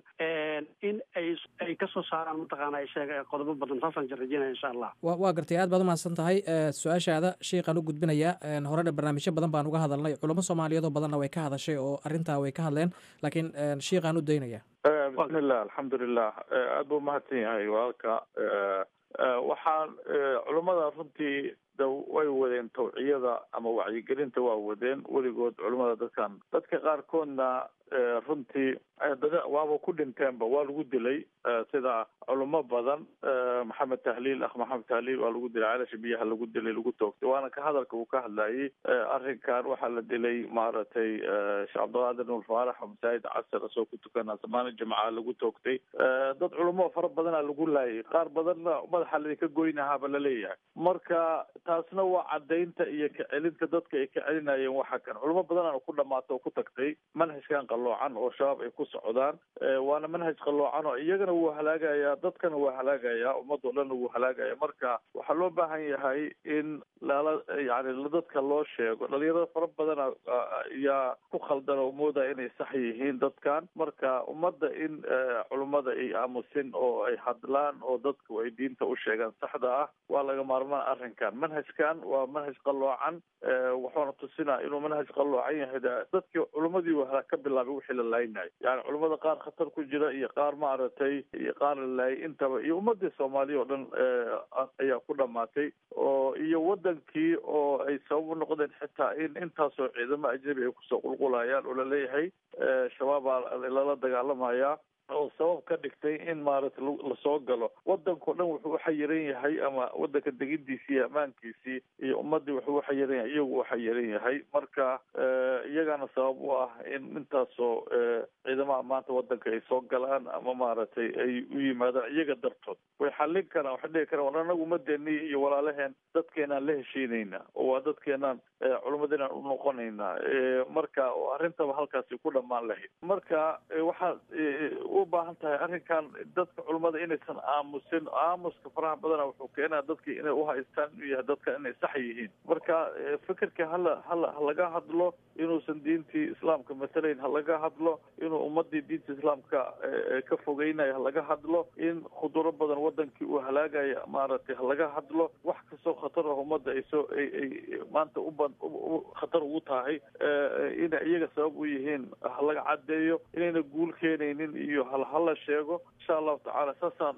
in ay ay kasoo saaraan mataqaana sheeg qodobo badan saasaan rajeynaya insha allah wa waa gartay aad baad umahadsan tahay su-aashaada sheikhaan u gudbinayaa horena barnaamijyo badan baan uga hadalnay culamo soomaaliyeed oo badanna way ka hadashay oo arrintaa way ka hadleen laakiin sheikhaan u daynaya bismillah alxamdulilah aada buu umahadsan yahay walaalka waxaan culummada runtii way wadeen tawciyada ama wacyigelinta waa wadeen weligood culummada dadkan dadka qaarkoodna runtii waaba ku dhinteenba waa lagu dilay sida culimo badan maxamed tahliil akh maxamed tahliil waa lagu dilay celasha biyaha lagu dilay lagu toogtay waana ka hadalka uu ka hadlayay arrinkan waxaa la dilay maaragtay sheekh cabdiqaadir nuur faarax oo masaajid casar asoo ku tukana samaana jimca lagu toogtay dad culimo fara badana lagu laayay qaar badanna madaxa laidinka goynahaaba laleeyahay marka taasna waa cadaynta iyo kacelinta dadka ay ka celinayeen waxa kan culimo badanana ku dhamaato oo ku tagtay manhajkan qalloocan oo shabaab ay ku socdaan waana manhaj qalloocan oo iyagana wuu halaagayaa dadkana waa halaagayaa ummadoo dhanna wuu halaagaya marka waxaa loo baahan yahay in lala yani dadka loo sheego dhalinyarada fara badana ayaa ku khaldan oo moodaya inay sax yihiin dadkan marka ummadda in culummada ay aamusin oo ay hadlaan oo dadku ay diinta u sheegaan saxda ah waa laga maarmaan arrinkan manhajkan waa manhaj qalloocan wuxuuna tusinaa inuu manhaj qalloocan yahay dadkii culummadii wahala ka bilaabay wixii la laaynayo yani culummada qaar khatar ku jira iyo qaar maaragtay iyo qaar la laayay intaba iyo ummadii soomaaliya oo dhan ayaa ku dhamaatay oo iyo wadankii oo ay sabab u noqdeen xitaa in intaasoo ciidamo ajnabi ay kusoo qulqulayaan oo laleeyahay shabaabaa lala dagaalamaya oo sabab ka dhigtay in maaragtay lasoo galo wadankao dhan wuxuu uxayiran yahay ama wadanka degidiisii iyo ammaankiisii iyo ummadii wuxuu uxayiran yahay iyagu uxayiran yahay marka iyagana sabab u ah in intaasoo ciidamaha maanta wadanka ay soo galaan ama maaragtay ay u yimaadaan iyaga dartood way xallin karaan waxay dhihi karaan war anagu umadeeni iyo walaalaheen dadkeenaan la heshiinayna oo waa dadkeenaan culummadeenaan u noqonaynaa marka arrintaba halkaasi ku dhammaan lahayd marka waxaa u baahan tahay arrinkan dadka culummada inaysan aamusin aamuska faraha badana wuxuu keenaa dadkii inay uhaystaan inuu yahay dadka inay sax yihiin marka fikirka hala hala halaga hadlo inuusan diintii islaamka matalayn halaga hadlo inuu ummadii diinta islaamka ka fogeynayo halaga hadlo in khuduro badan wadankii uu halaagaya maaragtay halaga hadlo wax kastoo khatar ah ummadda ay soo ay ay maanta uba khatar ugu tahay inay iyaga sabab u yihiin halaga caddeeyo inayna guul keenaynin iyo hala sheego insha allahu tacala saasaan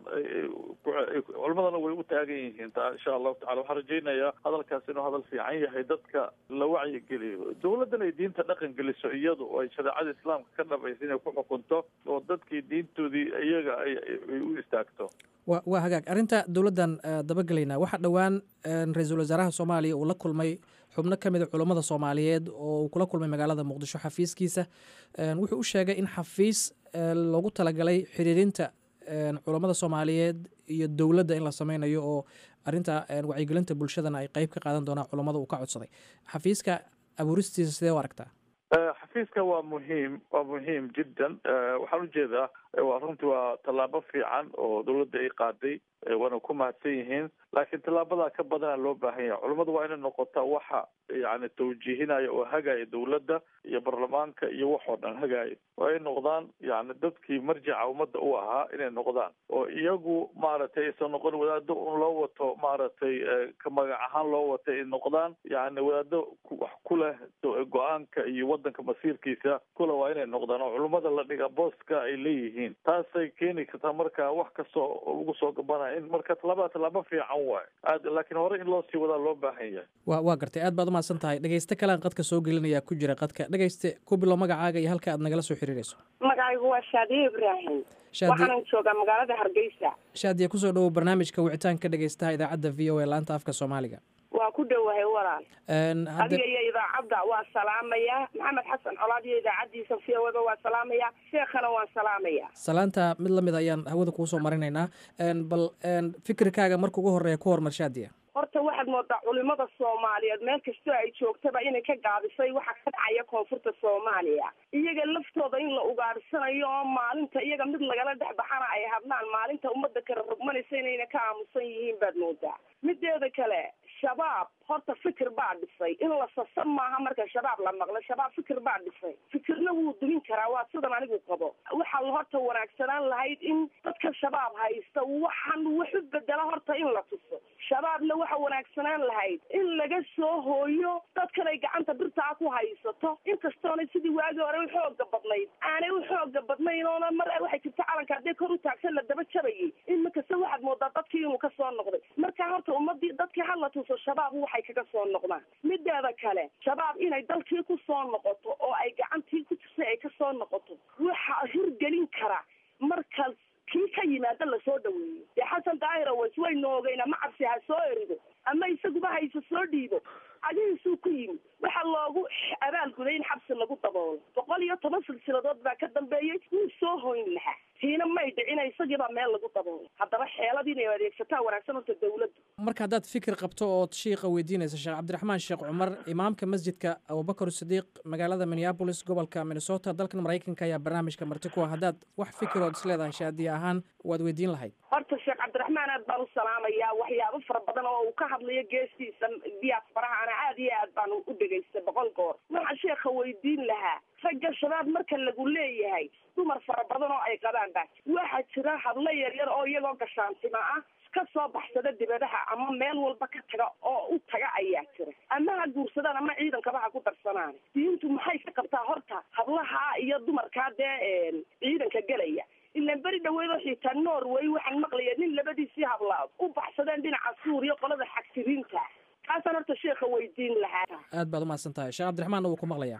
culimadana way u taagan yihiin ta insha allahu tacala waxaan rajaynayaa hadalkaas inuu hadal fiican yahay dadka la wacyigeliyo dawladdan ay diinta dhaqan geliso iyadu oo ay shareecada islaamka ka dhabaysa inay ku xukunto oo dadkii diintoodii iyaga ay u istaagto wa waa hagaag arrinta dowladdan dabagelaynaa waxaa dhowaan ra-iisul wasaaraha soomaaliya uu la kulmay xubno ka mid a culummada soomaaliyeed oo uu kula kulmay magaalada muqdisho xafiiskiisa wuxuu u sheegay in xafiis loogu talagalay xiriirinta culummada soomaaliyeed iyo dowladda in la sameynayo oo arrinta wacyigelinta bulshadana ay qeyb ka qaadan doonaan culummada uu ka codsaday xafiiska abuuristiisa sidee u aragtaa xafiiska waa muhiim waa muhiim jiddan waxaan ujeedaa waa runtii waa tallaabo fiican oo dawladda ay qaaday waana ku mahadsan yihiin laakiin tallaabadaa ka badana loo baahan yahay culummadu waa inay noqotaa waxa yani tawjiihinaya oo hagaya dawladda iyo baarlamaanka iyo wax oo dhan hagaya waa ay noqdaan yani dadkii marjaca ummadda u ahaa inay noqdaan oo iyagu maaragtay aysan noqon wadaado un loo wato maaragtay ka magac ahaan loo wato ay noqdaan yani wadaado wax ku leh go-aanka iyo wadanka masiirkiisa kule waa inay noqdaan oo culummada la dhiga booska ay leeyihiin taasay keeni kartaa marka wax kastoo lagu soo gabanaya in marka tallaabada tallaabo fiican waayo aad laakiin hore in loo sii wadaa loo baahan yahay wa waa gartay aad baad umahadsan tahay dhegeyste kalean qadka soo gelinayaa ku jira qadka dhegeyste ku bilo magacaaga iyo halka aad nagala soo xiriirayso magacaygu waa shaadiye ibraahim waxaanan joogaa magaalada hargeysa shaadiye kusoo dhowow barnaamijka wicitaanka dhegeystaha idaacadda v o a laanta afka soomaaliga waa ku dhowahay walaal adiga iyo idaacadda waa salaamaya maxamed xasan colaad iyo idaacaddiisa v o da waa salaamaya sheekhana waan salaamaya salaanta mid lamid ayaan hawada kuusoo marinaynaa bal fikirkaaga marka ugu horeeya ku hormar shaadiya horta waxaad moodaa culimada soomaaliyeed meel kastoo ay joogtaba inay ka gaabisay waxa ka dhacaya koonfurta soomaaliya iyaga laftooda in la ugaadhsanayo oo maalinta iyaga mid lagala dhex baxana ay hadlaan maalinta ummadda kala rogmanaysa inayna ka aamusan yihiin baad moodaa mideeda kale shabaab horta fikir baa dhisay in la sasan maaha marka shabaab la maqlo shabaab fikir baa dhisay fikirna wuu dumin karaa waa sidan anigu qabo waxaa la horta wanaagsanaan lahayd in dadka shabaab haysta waxaan wax u bedela horta in la tuso shabaabna waxa wanaagsanaan lahayd in laga soo hooyo dadkan ay gacanta birtaa ku haysato inkastoona sidii waagii hore u xooga badnayd aanay u xooga badnayn oona mar waxay jirta calanka haddii kor u taagsan la daba jabayay imakase waxaad moodaa dadkii inuu ka soo noqday marka horta ummadii dadkii hala tuso shabaab waxay kaga soo noqdaan mideeda kale shabaab inay dalkii ku soo noqoto oo ay gacantii ku jirtay ay ka soo noqoto waxaa hirgelin kara markaas kii ka yimaada lasoo dhaweeyo dee xasan daahir awas waynu ogeyna macabsi ha soo erido ama isaguba hayse soo dhiibo adihiisuu ku yimi waxaa loogu abaalguday in xabsi lagu daboolo boqol iyo toban silsiladood baa ka dambeeyey wuu soo hoyn lahaa tiina may dhicina isagiibaa meel lagu daboolo haddaba xeelad inay adeegsataa wanaagsan horta dawladdu marka haddaad fikir qabto ood shiiqa weydiinaysa sheekh cabdiraxmaan sheekh cumar imaamka masjidka abubakar sidiiq magaalada minneabolis gobolka minnesota dalkan maraykanka ayaa barnaamijka marti ku ah haddaad wax fikirood isleedahay shaadiye ahaan waad weydiin lahayd horta sheekh cabdiraxmaan aad baan u salaamayaa waxyaabo fara badan oo uu ka hadlayo geestiisa diyaasfaraha ana aad iyo aad baan u dhegaystay boqol goor waxaan sheekha weydiin lahaa ragga shabaab marka lagu leeyahay dumar fara badan oo ay qabaan baa waxaa jira hadlo yaryar oo iyagoo gashaantima ah ka soo baxsada dibadaha ama meel walba ka taga oo u taga ayaa jira ama ha guursadaan ama ciidankaba ha ku darsanaan diintu maxay ka qabtaa horta hablaha iyo dumarkaa dee ciidanka gelaya ilaan beri dhaweedo xitaa norway waxaan maqlaya nin labadiisii hablaad u baxsadeen dhinaca suuriya qolada xagtiriinta kaasaan horta sheekha weydiin lahaa aad baad umahadsan tahay sheekh cabdiraxmaanna wuu ku maqlayaa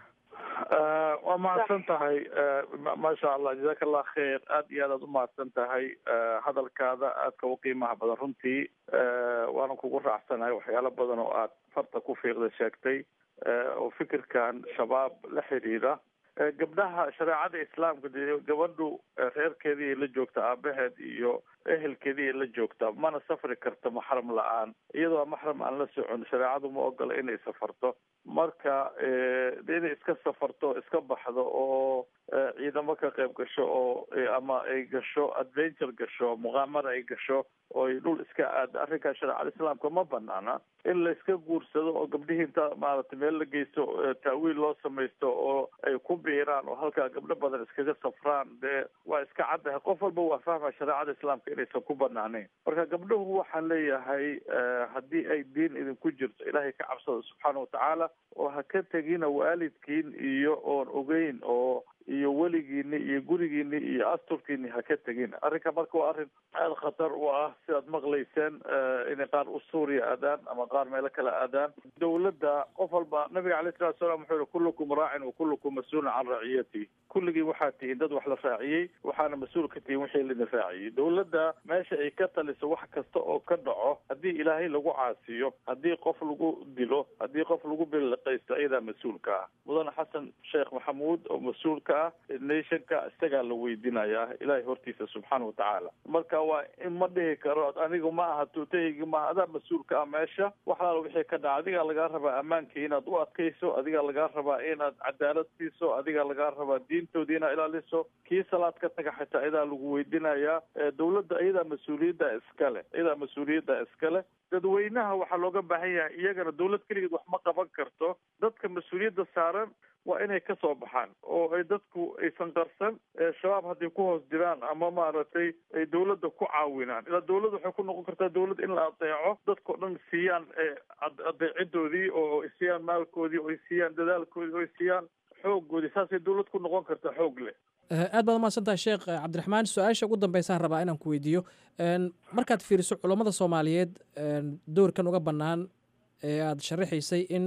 waa mahadsan tahay maasha allah jazaaka allah khayr aad iyo aad aad umahadsan tahay hadalkaada aadka u qiimaha badan runtii waana kugu raacsanahay waxyaalo badan oo aad farta ku fiiqda sheegtay oo fikirkan shabaab la xiriira gabdhaha shareecada islaamka de gabadhu reerkeedii la joogta aabaheed iyo ehelkeedii la joogta mana safri karto maxram la-aan iyadoo maxram aan la socon shareecadu ma ogola inay safarto marka inay iska safarto iska baxdo oo ciidamo ka qayb gasho oo ama ay gasho adventure gasho muqaamara ay gasho oo ay dhul iska aada arrinkaa shareecada islaamka ma banaana in la iska guursado oo gabdhihii inta maaragtay meel la geysto taawiil loo samaysto oo ay ku biiraan oo halkaa gabdho badan iskaga safraan dee waa iska caddahay qof walba waa fahma shareecada islaamka inaysan ku banaaneyn marka gabdhuhu waxaan leeyahay haddii ay diin idinku jirto ilaahay ka cabsada subxaana watacaala oo ha ka tegina waalidkiin iyo oon ogeyn oo iyo weligiini iyo gurigiini iyo asturkiini ha ka tegin arrinka marka waa arrin aada khatar u ah sidaad maqlayseen inay qaar u suuriya aadaan ama qaar meelo kale aadaan dawladda qof walba nabiga alayh salatu salaam wuxuu yihi kullukum raacin wa kullukum mas-uulun can raciyati kulligii waxaad tihiin dad wax la raaciyey waxaana mas-uul ka tihiin wixii laidin raaciyey dawladda meesha ay ka taliso wax kasta oo ka dhaco haddii ilaahay lagu caasiyo haddii qof lagu dilo haddii qof lagu biliqaysto ayadaa mas-uulka ah mudane xasan sheekh maxamuud oo mas-uulka ah nationka isagaa la weydiinayaa ilaahay hortiisa subxaana watacaala marka waa in ma dhihi karo anigu ma aha tuutahaygi maaha adaa mas-uulka ah meesha wax alaala wixii ka dhaca adigaa lagaa rabaa ammaankii inaad u adkayso adigaa lagaa rabaa inaad cadaalad siiso adigaa lagaa rabaa diintoodii inaad ilaaliso kii salaad ka taga xitaa iyadaa lagu weydiinayaa dawladda iyadaa mas-uuliyadda iskale iyadaa mas-uuliyadda iskale dadweynaha waxaa looga baahan yahay iyagana dawlad keligeed wax ma qaban karto dadka mas-uuliyadda saaran waa inay ka soo baxaan oo ay dadku aysan qarsan shabaab hadday ku hoos jiraan ama maaragtay ay dawladda ku caawinaan ilaa dawladda waxay ku noqon kartaa dawlad in la adeeco dadkao dhan siiyaan adeecidoodii oo ay siiyaan maalkoodii oo ay siiyaan dadaalkoodii oo ay siiyaan xooggoodii saasay dawlad ku noqon kartaa xoog leh aad baad umahadsan tahay sheekh cabdiraxmaan su-aasha ugu dambeysaan rabaa inaan ku weydiiyo markaad fiiriso culammada soomaaliyeed doorkan uga bannaan ee aada sharaxaysay in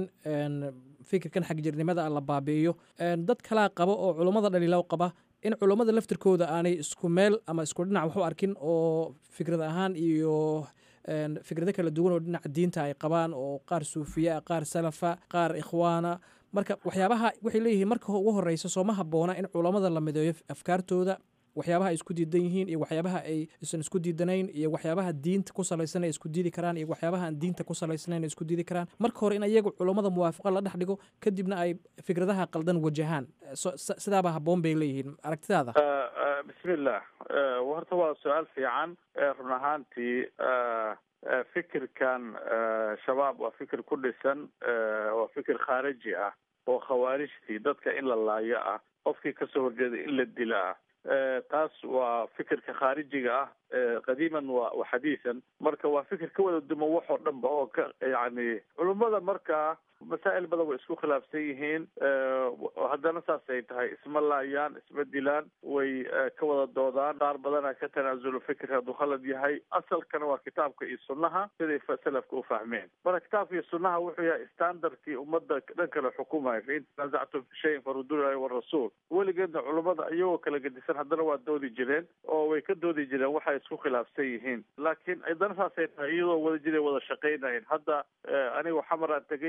fikirkan xagjirnimada la baabi'iyo dad kalaa qaba oo culummada dhaliilow qaba in culummada laftirkooda aanay isku meel ama isku dhinac wax u arkin oo fikrad ahaan iyo fikrado kala duwan oo dhinaca diinta ay qabaan oo qaar suufiya qaar salafa qaar ikhwaana marka waxyaabaha waxay leeyihiin marka ugu horeysa sooma habboona in culammada la mideeyo afkaartooda waxyaabaha ay isku diidan yihiin iyo waxyaabaha ay isan isku diidanayn iyo waxyaabaha diinta ku salaysan ay isku diidi karaan iyo waxyaabaha aan diinta ku salaysanayn ay isku diidi karaan marka hore in iyagu culammada muwaafaqa la dhex dhigo kadibna ay fikradaha qaldan wajahaan sidaaba habboon bay leeyihiin aragtidaada bismillah horta waa su-aal fiican run ahaantii fikirkan shabaab waa fikir ku dhisan waa fikir khaariji ah oo khawaarijtii dadka in la laayo ah qofkii kasoo horjeeda in la dila ah taas waa fikirka khaarijiga ah qadiiman wa wa xadiisan marka waa fikir ka wada duman wax oo dhan ba oo ka yani culummada markaa masaa'il badan way isku khilaafsan yihiin haddana saasay tahay isma laayaan isma dilaan way ka wada doodaan qaar badana ka tanaasulo fikirka hadduu khalad yahay asalkana waa kitaabka iyo sunnaha siday salafka u fahmeen marka kitaabka iyo sunnaha wuxuu yahay standardkii ummadda dhan kale xukumaya fain tanaasactum fi shayin faruduu ilahi warasuul weligeedna culummada iyagoo kala gedisan haddana waa doodi jireen oo way ka doodi jireen waxay isku khilaafsan yihiin laakiin haddana saasay tahay iyadoo wada jiray wada shaqaynayeen hadda aniga xamaraan tegay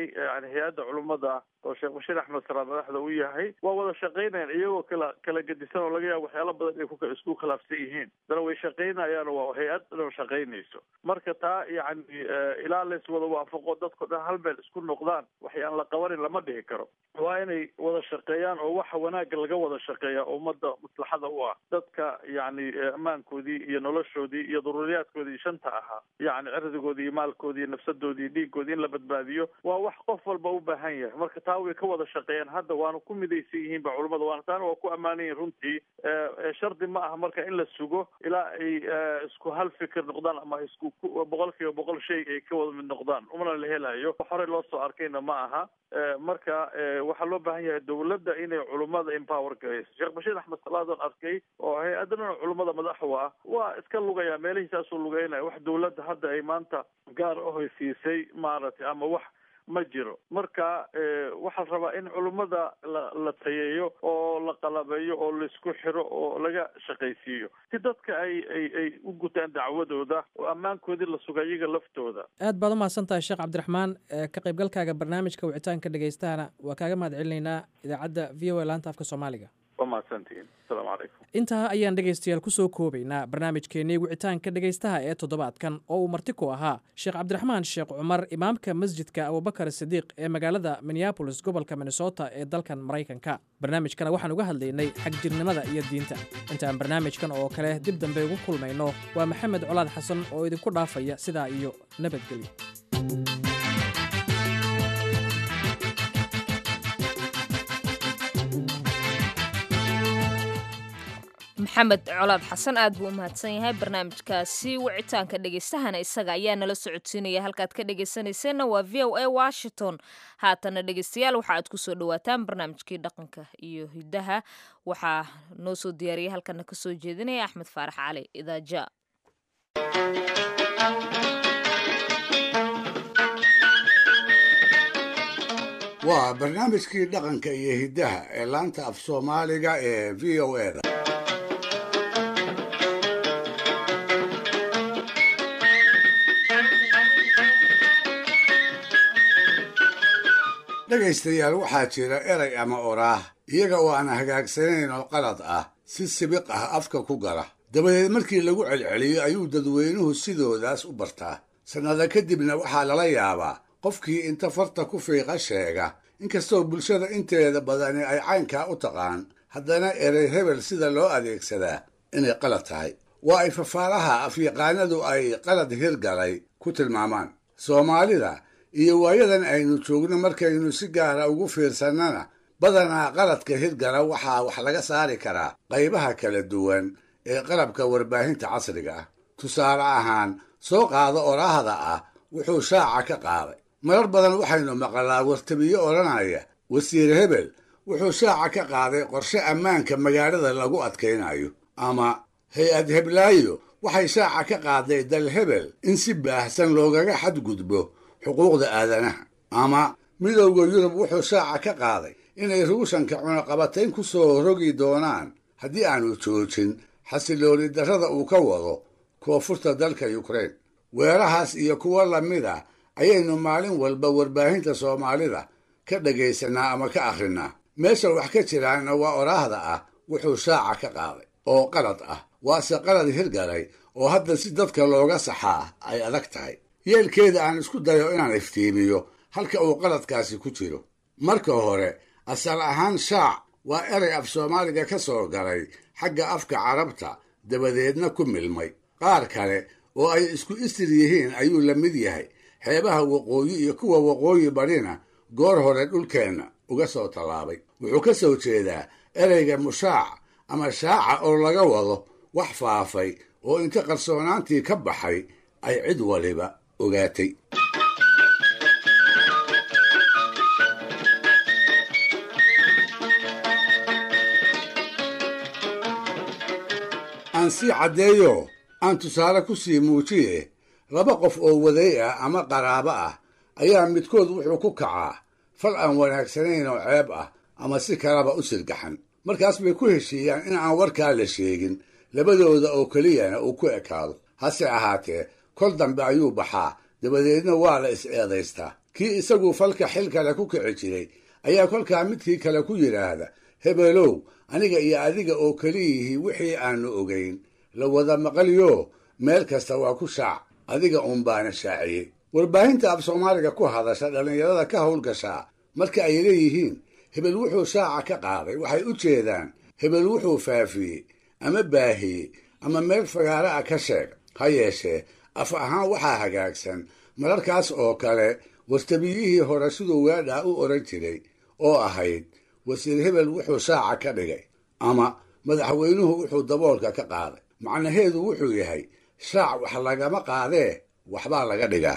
yani hay-adda culummada oo sheekh bashiir axmed salaad madaxda u yahay waa wada shaqaynayaan iyagoo kala kala gedisan oo laga yaabo waxyaala badan inay ku isku khilaafsan yihiin dana way shaqaynayaan waa hay-ad dhan shaqaynayso marka taa yani ilaa lays wada waafaqo dadko dhan hal meel isku noqdaan waxyaan la qabanin lama dhihi karo waa inay wada shaqeeyaan oo waxa wanaagga laga wada shaqeeya ummadda maslaxada u ah dadka yani ammaankoodii iyo noloshoodii iyo daruuriyaadkoodii shanta ahaa yani cirdigoodii iyo maalkoodii iyo nafsadoodii iyo dhiigoodii in la badbaadiyo waa wax qof walba u baahan yahay marka taa way ka wada shaqeeyaan hadda waana ku midaysan yihiin ba culamada waana taana waa ku ammaanan yihin runtii shardi ma aha marka in la sugo ilaa ay isku hal fikir noqdaan ama isku boqol kiiba boqol shay ay ka wada mid noqdaan umana la helayo horey loo soo arkayna ma aha marka waxaa loo baahan yahay dawladda inay culummada empower garayso sheekh bashiir axmed salaadon arkay oo hay-adana culummada madaxu ah waa iska lugaya meelihiisaasuu lugeynaya wax dawladda hadda ay maanta gaar ahoysiisay maaragtay ama wax ma jiro marka waxaa la rabaa in culummada la la tayeeyo oo la qalabeeyo oo laisku xiro oo laga shaqaysiiyo si dadka ay ay ay u gutaan dacwadooda oo ammaankoodii la suga iyaga laftooda aad baad u mahadsan tahay sheekh cabdiraxmaan ka qaybgalkaaga barnaamijka wicitaanka dhegaystahana waa kaaga mahad celinaynaa idaacadda v o a laanta afka soomaaliga waa mahadsantihiin asalaamu calaykum intaa ayaan dhegaystayaal ku soo koobaynaa barnaamijkeennii wicitaanka dhegaystaha ee toddobaadkan oo uu marti ku ahaa sheekh cabdiraxmaan sheekh cumar imaamka masjidka abubakar sidiiq ee magaalada minneabolis gobolka minnesota ee dalkan maraykanka barnaamijkana waxaan uga hadlaynay xagjirnimada iyo diinta intaan barnaamijkan oo kale dib dambe ugu kulmayno waa maxamed colaad xasan oo idinku dhaafaya sidaa iyo nabadgelyo maxamed colaad xasan aad buu u mahadsan yahay barnaamijkaasi wicitaanka dhegaystahana isaga ayaa nala socodsiinaya halkaad ka dhegaysanayseena waa v o a washington haatana dhegaystayaal waxa aad kusoo dhawaataan barnaamijkii dhaqanka iyo hidaha waxaa noo soo diyaariyay halkana kasoo jeedinaya axmed faarax cali idaaja waa barnaamijkii dhaqanka iyo hiddaha ee laanta af soomaaliga ee v o e da dhegaystayaal waxaa jira eray ama oraah iyaga oo aan hagaagsanayn oo qalad ah si sibiq ah afka ku gala dabadeed markii lagu celceliyo ayuu dadweynuhu sidoodaas u bartaa sannada kadibna waxaa lala yaabaa qofkii inta farta ku fiiqa sheega inkastoo bulshada inteeda badani ay caynkaa u taqaan haddana erey hebel sida loo adeegsadaa inay qalad tahay waa ay fafaalaha afyaqaanadu ay qalad hirgalay ku tilmaamaan soomaalida iyo waayadan aynu joogno markaynu si gaara ugu fiirsannana badanaa qaladka hirgala waxaa wax laga saari karaa qaybaha kala duwan ee qalabka warbaahinta casriga ah tusaale ahaan soo qaado oraahda ah wuxuu shaaca ka qaaday marar badan waxaynu maqalaa wartabiyo odhanaya wasiir hebel wuxuu shaaca ka qaaday qorshe ammaanka magaalada lagu adkaynayo ama hay-ad heblaayo waxay shaaca ka qaaday dal hebel in si baahsan loogaga xadgudbo xuquuqda aadanaha ama midowda yurub wuxuu shaaca ka qaaday inay ruushanka cunaqabatayn ku soo rogi doonaan haddii aanu joojin xasilooni darrada uu ka wado koonfurta dalka yukrain weerahaas iyo kuwo lamid ah ayaynu maalin walba warbaahinta soomaalida ka dhagaysannaa ama ka akhrinaa meesha wax ka jiraanna waa oraahda ah wuxuu shaaca ka qaaday oo qalad ah waase qalad hirgalay oo hadda si dadka looga saxaa ay adag tahay yeelkeeda aan isku dayo inaan iftiimiyo halka uu qaladkaasi ku jiro marka hore asal ahaan shaac waa erey af soomaaliga ka soo galay xagga afka carabta dabadeedna ku milmay qaar kale oo ay isku istir yihiin ayuu la mid yahay xeebaha waqooyi iyo kuwa waqooyi barina goor hore dhulkeenna uga soo tallaabay wuxuu ka soo jeedaa ereyga mushaac ama shaaca oo laga wado wax faafay oo inta qarsoonaantii ka baxay ay cid waliba ogaatay aan sii caddeeyo aan tusaale ku sii muujiye laba qof oo waday ah ama qaraabo ah ayaa midkood wuxuu ku kacaa fal aan wanaagsanayn oo ceeb ah ama si kalaba u sirgaxan markaas bay ku heshiiyaan in aan warkaa la sheegin labadooda oo keliyana uu ku ekaado hase ahaatee kol dambe ayuu baxaa dabadeedna waa la is eedaystaa kii isagu falka xil kale ku kici jiray ayaa kolkaa midkii kale ku yidhaahda hebelow aniga iyo adiga oo keliyihii wixii aanu ogayn la wada maqaliyo meel kasta waa ku shaac adiga uun baana shaaciyey warbaahinta af soomaaliga ku hadasha dhallinyarada ka howlgashaa marka ay leeyihiin hebel wuxuu shaaca ka qaaday waxay u jeedaan hebel wuxuu faafiyey ama baahiyey ama meel fagaaro ah ka sheeg ha yeeshee af ahaan waxaa hagaagsan mararkaas oo kale wastabiyihii hore siduu weedhaa u odhan jiray oo ahayd wasiir hebel wuxuu shaaca ka dhigay ama madaxweynuhu wuxuu daboolka ka qaaday macnaheedu wuxuu yahay shaac wax lagama qaadee waxbaa laga dhigaa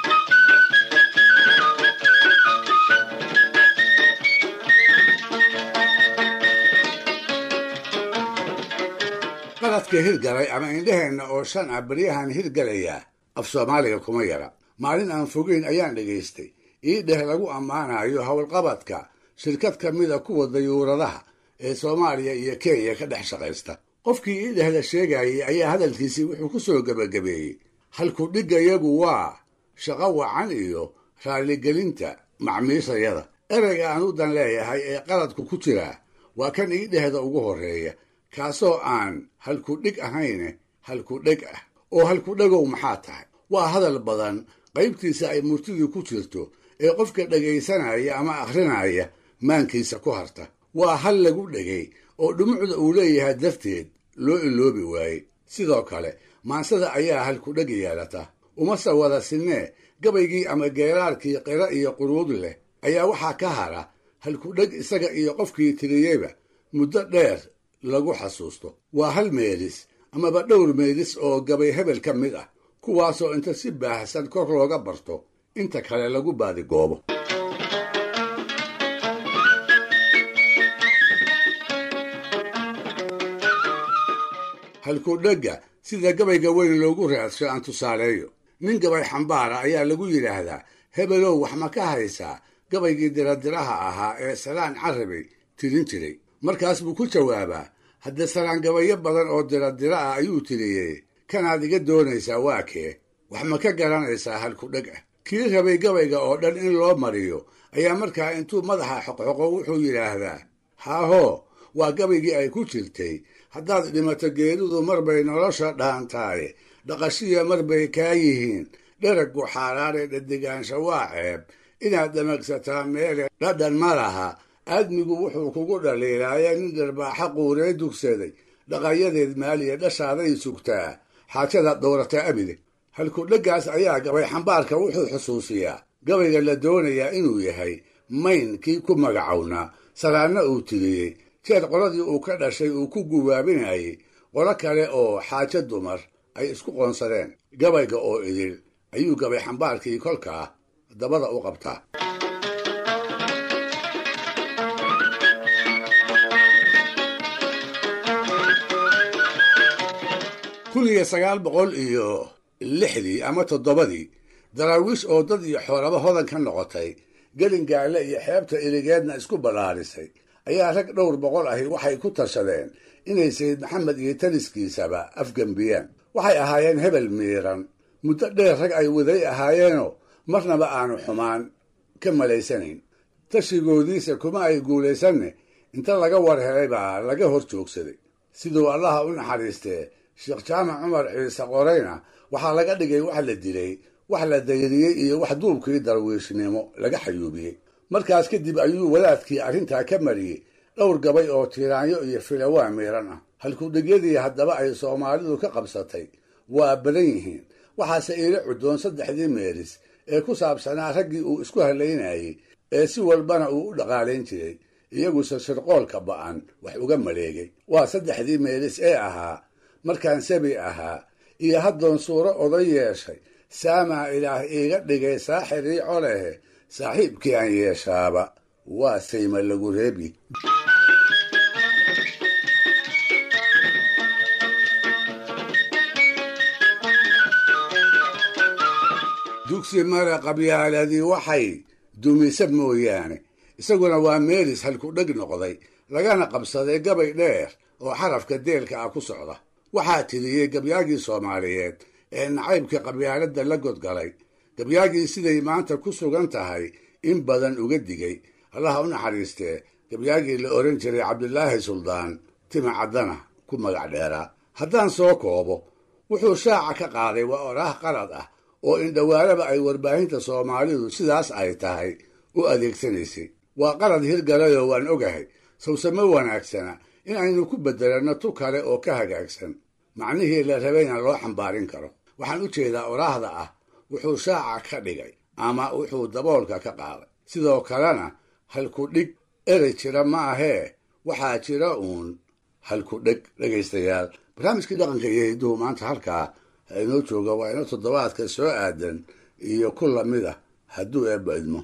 qaladka hirgalay ama indhaheenna oo shan ah baryahan hirgalayaa af soomaaliga kuma yara maalin aan fogeyn ayaan dhegaystay ii dheh lagu ammaanayo howlqabadka shirkad ka mida kuwa dayuuradaha ee soomaaliya iyo kenya ka dhex shaqaysta qofkii ii dhehda sheegayay ayaa hadalkiisii wuxuu ku soo gebagabeeyey halku dhiggayagu waa shaqo wacan iyo raalligelinta macmiishayada ereyga aan u dan leeyahay ee qaladku ku jiraa waa kan ii dhehda ugu horreeya kaasoo aan halku dhig ahayne halku dheg ah oo halku dhegow maxaa tahay waa hadal badan qaybtiisa ay murtidu ku jirto ee qofka dhegaysanaya ama akhrinaya maankiisa ku harta waa hal lagu dhegay oo dhumucda uu leeyahay darteed loo iloobi waayey sidoo kale maansada ayaa halku dheg yeelata umase wada sinnee gabaygii ama geeraarkii qira iyo quruud leh ayaa waxaa ka hara halku dheg isaga iyo qofkii tiriyeyba muddo dheer lagu xasuusto waa hal meelis amaba dhowr meelis oo gabay hebel ka mid ah kuwaasoo inta si baahsan kor looga barto inta kale lagu baadigoobo halkudhegga sida gabayga weyn loogu raadsho aan tusaaleeyo nin gabay xambaara ayaa lagu yidhaahdaa hebelow wax ma ka haysaa gabaygii diradiraha ahaa ee salaan carabay tirin jiray markaas buu ku jawaabaa haddee salaan gabayo badan oo diradira ah ayuu tiriyey kanaad iga doonaysaa waa kee wax ma ka garanaysaa halkudheg ah kii rabay gabayga oo dhan in loo mariyo ayaa markaa intuu madaxa xoqxoqo wuxuu yidhaahdaa haahoo waa gabaygii ay ku jirtay haddaad dhimato geedudu marbay nolosha dhaantaaye dhaqashiya marbay kaa yihiin dheragu xaaraare dhadigaansha waa ceeb inaad dhamagsataa meele dhadhan ma laha aadmigu wuxuu kugu dhaliilaaye nin dharbaaxa quuree dugsaday dhaqayadeed maaliya dhashaaday sugtaa xaajada dowrata abide halkudheggaas ayaa gabay xambaarka wuxuu xusuusiyaa gabayga la doonayaa inuu yahay mayn kii ku magacownaa salaanna uu tiriyey jeer qoladii uu ka dhashay uu ku gubaabinayay qolo kale oo xaajo dumar ay isku qoonsadeen gabayga oo idil ayuu gabay xambaarkii kolkaa dabada u qabtaa kun iyo sagaal boqol iyo lixdii ama toddobadii daraawiish oo dad iyo xoolaba hodan ka noqotay gelin gaale iyo xeebta iligeedna isku ballaarisay ayaa rag dhowr boqol ahi waxay ku tashadeen inay sayid maxamed iyo taliskiisaba afgembiyaan waxay ahaayeen hebel miiran muddo dheer rag ay waday ahaayeenoo marnaba aanu xumaan ka malaysanayn tashigoodiisa kuma ay guulaysanne inta laga war helay baa laga hor joogsaday siduu allaha u naxariistee sheekh jaamac cumar ciise qorayna waxaa laga dhigay wax la dilay wax la dayriyey iyo wax duubkii darwiishnimo laga xayuubiyey markaas kadib ayuu wadaadkii arrintaa ka mariyey dhowr gabay oo tiiraanyo iyo filawaa miiran ah halkudhigyadii haddaba ay soomaalidu ka qabsatay waa badan yihiin waxaase iila cuddoon saddexdii meeris ee ku saabsanaa raggii uu isku halaynayey ee si walbana uu u dhaqaalayn jiray iyaguse shirqoolka ba'an wax uga maleegay waa saddexdii meelis ee ahaa markaan sabi ahaa iyo haddoon suuro oday yeeshay saamaa ilaah iiga dhigay saaxirii colehe saaxiibkii aan yeeshaaba waa sayma lagu reebi dugsi mare qabyaaladii waxay dumisa mooyaane isaguna waa meelis halkudheg noqday lagana qabsaday gabay dheer oo xarafka deelka ah ku socda waxaa tiriyey gabyaagii soomaaliyeed ee nacaybka qabyaaladda la godgalay gabyaagii siday maanta ku sugan tahay in badan uga digay allaha u naxariistee gabyaagii la ohan jiray cabdilaahi suldaan tima caddana ku magac dheeraa haddaan soo koobo wuxuu shaaca ka qaaday waa oraah qalad ah oo indhawaalaba ay warbaahinta soomaalidu sidaas ay tahay u adeegsanaysay waa qalad hirgalayoo waan ogahay sawsamo wanaagsana in aynu ku beddelanno tu kale oo ka hagaagsan macnihii la rabayna loo xambaarin karo waxaan u jeedaa oraahda ah wuxuu shaaca ka dhigay ama wuxuu daboolka ka qaaday sidoo kalena halku dhig erey jira ma ahee waxaa jira uun halku dheg dhegaystayaal barnaamijkii dhaqanka iyo hidduhu maanta halkaa ha inoo jooga waa ino toddobaadka soo aadan iyo ku lamid ah hadduu eebba idmo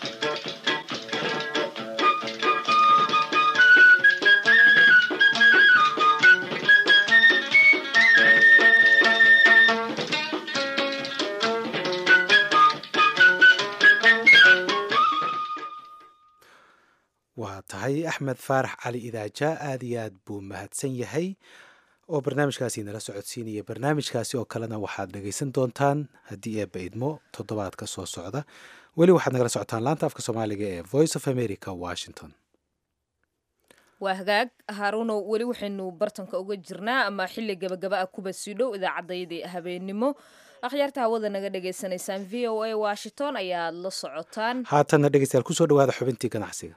waa tahay axmed faarax cali idaaja aad iyo aad buu mahadsan yahay oo barnaamijkaasi nala socodsiinaya barnaamijkaasi oo kalena waxaad dhegaysan doontaan haddii eebba idmo toddobaadka soo socda weli waxaad nagala socotaan laanta afka soomaaliga ee voice of america washington waa hagaag haaruunow weli waxaynu bartanka uga jirnaa ama xilli gabagaba ah kuba sii dhow idaacaddayadii habeenimo akhyaarta hawada naga dhagaysanaysaan v o a washington ayaad la socotaan haatanna dhegeystayaal kusoo dhawaada xubintii ganacsiga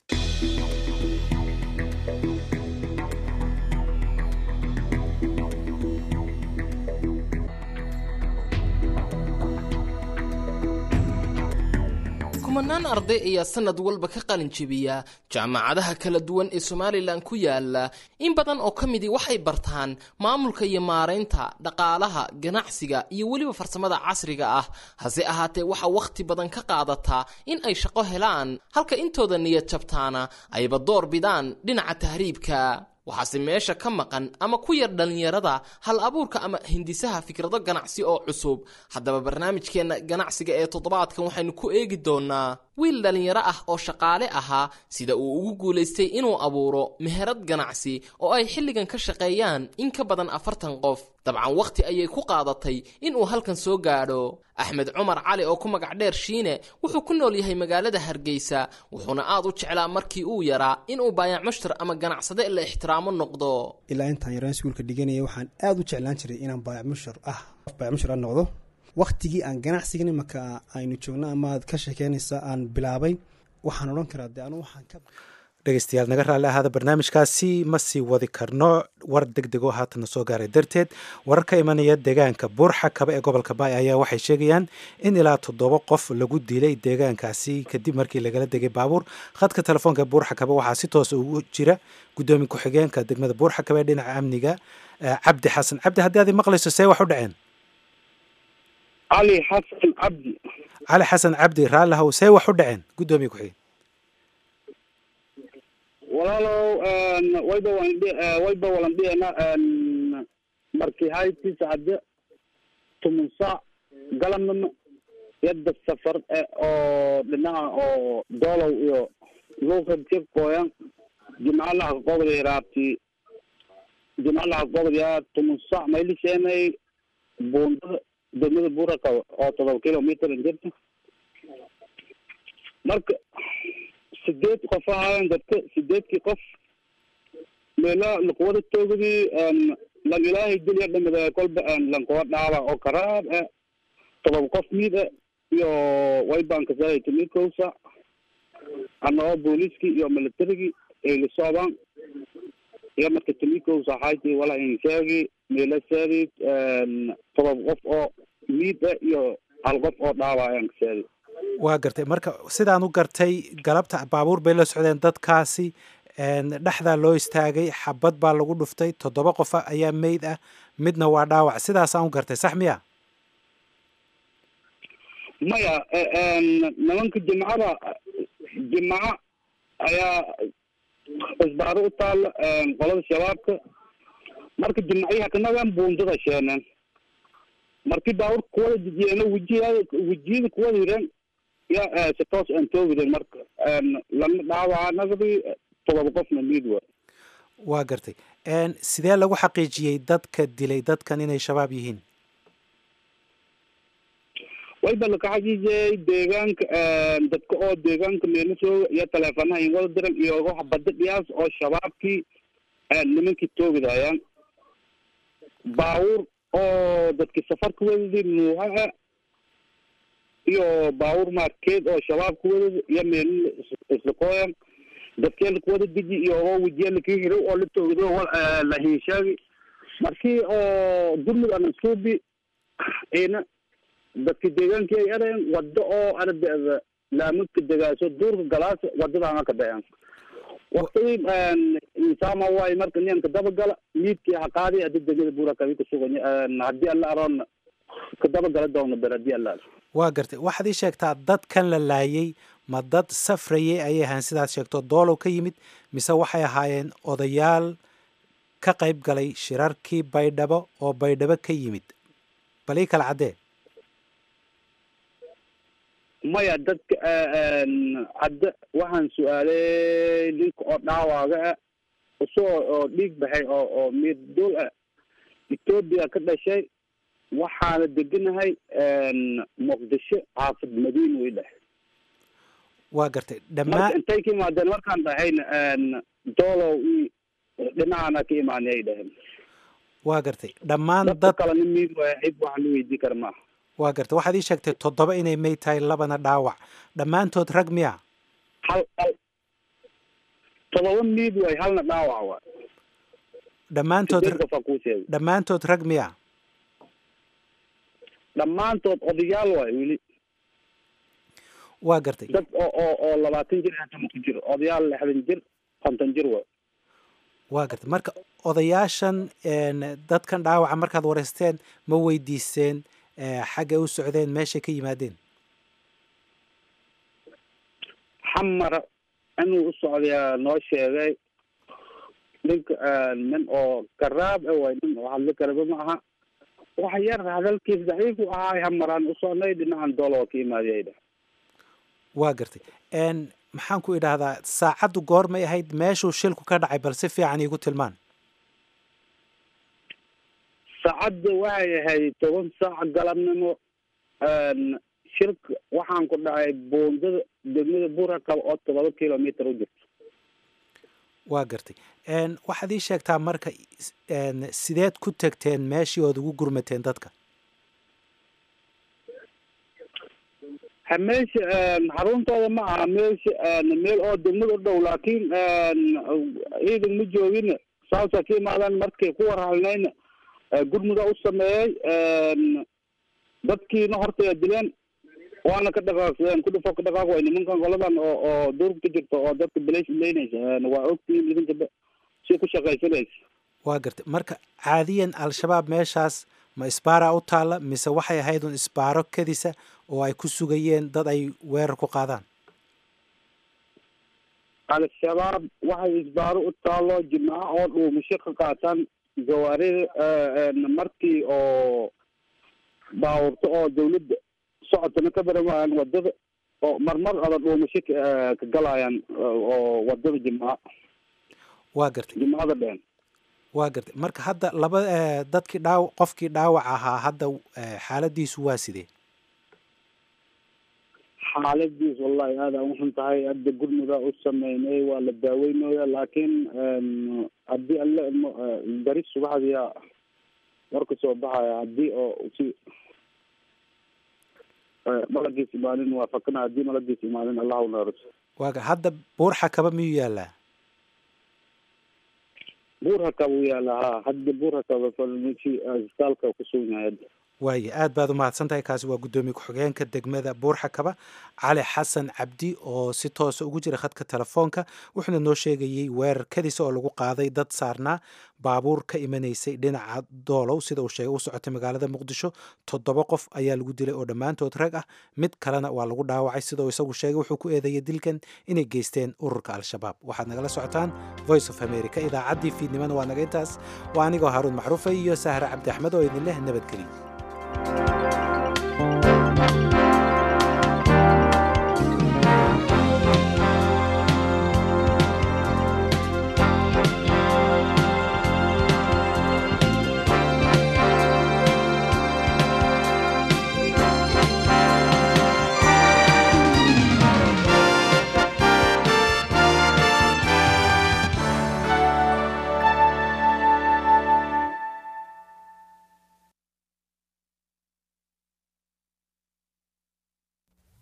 kumanaan arday ayaa sanad walba ka qalin jebiya jaamacadaha kala duwan ee somalilan ku yaala in badan oo ka midii waxay bartaan maamulka iyo maaraynta dhaqaalaha ganacsiga iyo weliba farsamada casriga ah hase ahaatee waxaa wakhti badan ka qaadataa in ay shaqo helaan halka intooda niyad jabtaana ayba door bidaan dhinaca tahriibka waxaase meesha ka maqan ama ku yar dhallinyarada hal abuurka ama hindisaha fikrado ganacsi oo cusub haddaba barnaamijkeenna ganacsiga ee toddobaadkan waxaynu ku eegi doonnaa wiil dhallinyaro ah oo shaqaale ahaa sida uu ugu guulaystay inuu abuuro meherad ganacsi oo ay xilligan ka shaqeeyaan in ka badan afartan qof dabcan wakhti ayay ku qaadatay inuu halkan soo gaadho axmed cumar cali oo ku magac dheer shiine wuxuu ku nool yahay magaalada hargeysa wuxuuna aad u jeclaa markii uu yaraa inuu baayac mushtar ama ganacsade la ixtiraamo noqdo ilaa intaan yaraan iskuulka dhiganaya waxaan aad u jeclaan jiray inaan baayac mushtar ah baayac mushtar ah noqdo wakhtigii aan ganacsigan imaka aynu joogno ama aad ka sheekeynaysa aan bilaabay waxaan odhan karaa de anu waxaan ka dhegeystayaal naga raalli ahaada barnaamijkaasi ma sii wadi karno war deg degoo haatana soo gaaray darteed warar ka imanaya deegaanka buurxa kaba ee gobolka baay ayaa waxay sheegayaan in ilaa toddoba qof lagu dilay deegaankaasi kadib markii lagala degay baabuur khadka telefoonka buurxa kaba waxaa si toosa ugu jira guddoomiye ku-xigeenka degmada buurxa kaba ee dhinaca amniga cabdi xasan cabdi haddii aad maqlayso see wax u dhaceen cali xasan cabdi cali xasan cabdi raallihow see wax u dhaceen guddoomiye ku-xigeen walaalow wayba wayba walandhiyana markii hayti sacade tumun saac galamnama yadda safar oo dhinaca oo doolow iyo luuqadka kooyan jimcalaha qobda raabti jimcalaha qobda tumun saac maylisheenay buundada degmada buraka oo todoba kilometer jirta marka sideed qof ahaayeen dadka sideedkii qof meela lakuwada toogdii lan ilaahay dilya dhamida kolba lankuwa dhaaba oo karaab e todoba qof miid e iyo waybankasahay timikowsa anagoo booliiskii iyo militarigii ay la socdaan iyo marka timikowsa hayti wala insheegi meela seedi todoba qof oo miid e iyo hal qof oo dhaaba ayaan kaseedi waa gartay marka sidaan u gartay galabta baabuur bay la socdeen dadkaasi dhexdaa loo istaagay xabad baa lagu dhuftay toddoba qofa ayaa meyd ah midna waa dhaawac sidaasaan u gartay sax miya maya nimanka jimcada jimco ayaa isbaaro u taala qolada shabaabka marka jimcayaha kanagan buundada sheeneen markii baabuur kuwada dejiyeeno wejiyada wejiyada kuwada hireen ya si toos aan toogiden marka lama dhaawaca nagdi todoba qofna miid wa waa gartay sidee lagu xaqiijiyey dadka dilay dadkan inay shabaab yihiin wayba lakaxajiijay deegaanka dadka oo deegaanka meelasooga iyo taleefanaha in wada diran iyo waxa bada dhiyaas oo shabaabkii nimankii toogidayaan baawur oo dadkii safarka wadadi nuuha iyo baawur markeed oo shabaabka wadadi iyo meel islaqooyan dadkee lakuwada deji iyo oo wejiya lakii hirow oo la toogido la hinshaagi markii oo gurmud ana suubi ina dadka deegaankii ay ereen wado oo ardeeda laamadka degaaso duurka galaas wadadaana ka dhaceen waqtigii insaama waay marka niyanka dabagala miidkii haqaadi hadii degmada buura kabi kasuganya haddii alla aroon ka dabagala doona ber haddii alla waa gartay waxaad ii sheegtaa dadkan la laayay ma dad safrayay ayay ahaan sidaad sheegto doolow ka yimid mise waxay ahaayeen odayaal ka qayb galay shirarkii baydhabo oo baydhabo ka yimid bal ii kala caddee maya dadka hadda waxaan su-aalay ninka oo dhaawaaga ah isagoo oo dhiig baxay oo oo miirduul ah etoobiya ka dhashay waxaana deganahay muqdisho xaafid madiina way dheh waa gartay marka dhammaan intay ka imaadeen markaan dhahayna doolow i dhinacaana ka imaanay ay dhaheen waa gartay dhammaan dadka dad kalena miid waaya cid wax la weydii kara maaha waa gartay waxaad ii sheegtay toddoba inay may tahay labana dhaawac dhammaantood rag miya hal hal todoba miid waay halna dhaawac waay dhammaantood sideed qof aa kuu sheegay dhammaantood rag miya dhammaantood odayaal waay weli waa gartay dad oo oo oo labaatan jir hata ku jiro odayaal lixdan jir konton jir waay waa gartay marka odayaashan een, dadkan dhaawaca markaad wareysteen ma weydiiseen eh, xaggay u socdeen meeshay ka yimaadeen xamara inuu u socdayaa noo sheegay ninka nin oo garaab e waay nin oo hadli karaba ma aha wax yar hadalkiis daciif u ahaay hamaraan u socnay dhinacan dooloo ka imaadiyay dheh waa gartay een, maxaan ku idhaahdaa saacaddu goormay ahayd meeshuu shilku ka dhacay bal si fiican iigu tilmaan saacadda waxay ahayd toban saac galabnimo shirka waxaan ku dhacay buundada degmada buurakaba oo todoba kilomitr u jirto waa gartay een, waxaad ii sheegtaa marka is- een, sideed ku tegteen meeshii ood ugu gurmateen dadka ha meesha xaruntooda ma aha meesha meel oo degmada u dhow laakiin ciidan ma joogin saasa ka imaadaan markay ku warhalnayna gurmuda u sameeyey dadkiina hortaya dileen waana ka dhaqaaqsadeen ku dhufo ka dhaqaaq way nimankan qoladan oo oo duurka ka jirta oo dadka belesh leynaysa waa ogtihiin idinka si ku shaqaysanaysa waa gartay marka caadiyan al-shabaab meeshaas ma isbaaraa u taalla mise waxay ahayd un isbaaro kadisa oo ay ku sugayeen dad ay weerar ku qaadaan al-shabaab waxay isbaaro u taalo jimcaha oo dhuumasho ka qaataan gawaarida markii oo baawurto oo dawladda socodkana ka baramayaan wadada oo marmar ada dhuumasho ka ka galayaan oo wadada jimcaha waa gartay jimcada dheen waa gartay marka hadda laba eh, dadkii dhaaw qofkii dhaawac ahaa hadda eh, xaaladiisu waa sidee xaaladiis wallahi aada u xun tahay hadda gurmuda u sameynay waa la daaweynooya laakiin haddii alle mo- beri subaxdiya warka soo baxaya haddii oo si malagiis imaanin waa fakana haddii malagiis imaanin allah unaariso waa gar hadda buurxa kaba miyuu yaallaa buur hakaba u yaala ha hadda buur hakaba falmiki isbitaalka kusugan yahay hadda waaye aad baad u mahadsan tahay kaasi waa guddoomiye ku-xigeenka degmada buurxakaba cali xasan cabdi oo si toosa ugu jira khadka telefoonka wuxuuna noo sheegayey weerar kadisa oo lagu qaaday dad saarnaa baabuur ka imanaysay dhinaca doolow sida uu sheegay u socotay magaalada muqdisho toddoba qof ayaa lagu dilay oo dhammaantood rag ah mid kalena waa lagu dhaawacay sida uu isagu sheegay wuxuu ku eedeeyay dilkan inay geysteen ururka al-shabaab waxaad nagala socotaan voice of america idaacaddii fiidnimana waa naga intaas waa anigoo haaruun macruufa iyo sahre cabdi axmed oo idin leh nabadgeliya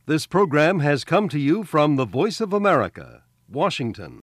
This program has come to you from the Voice of America, Washington.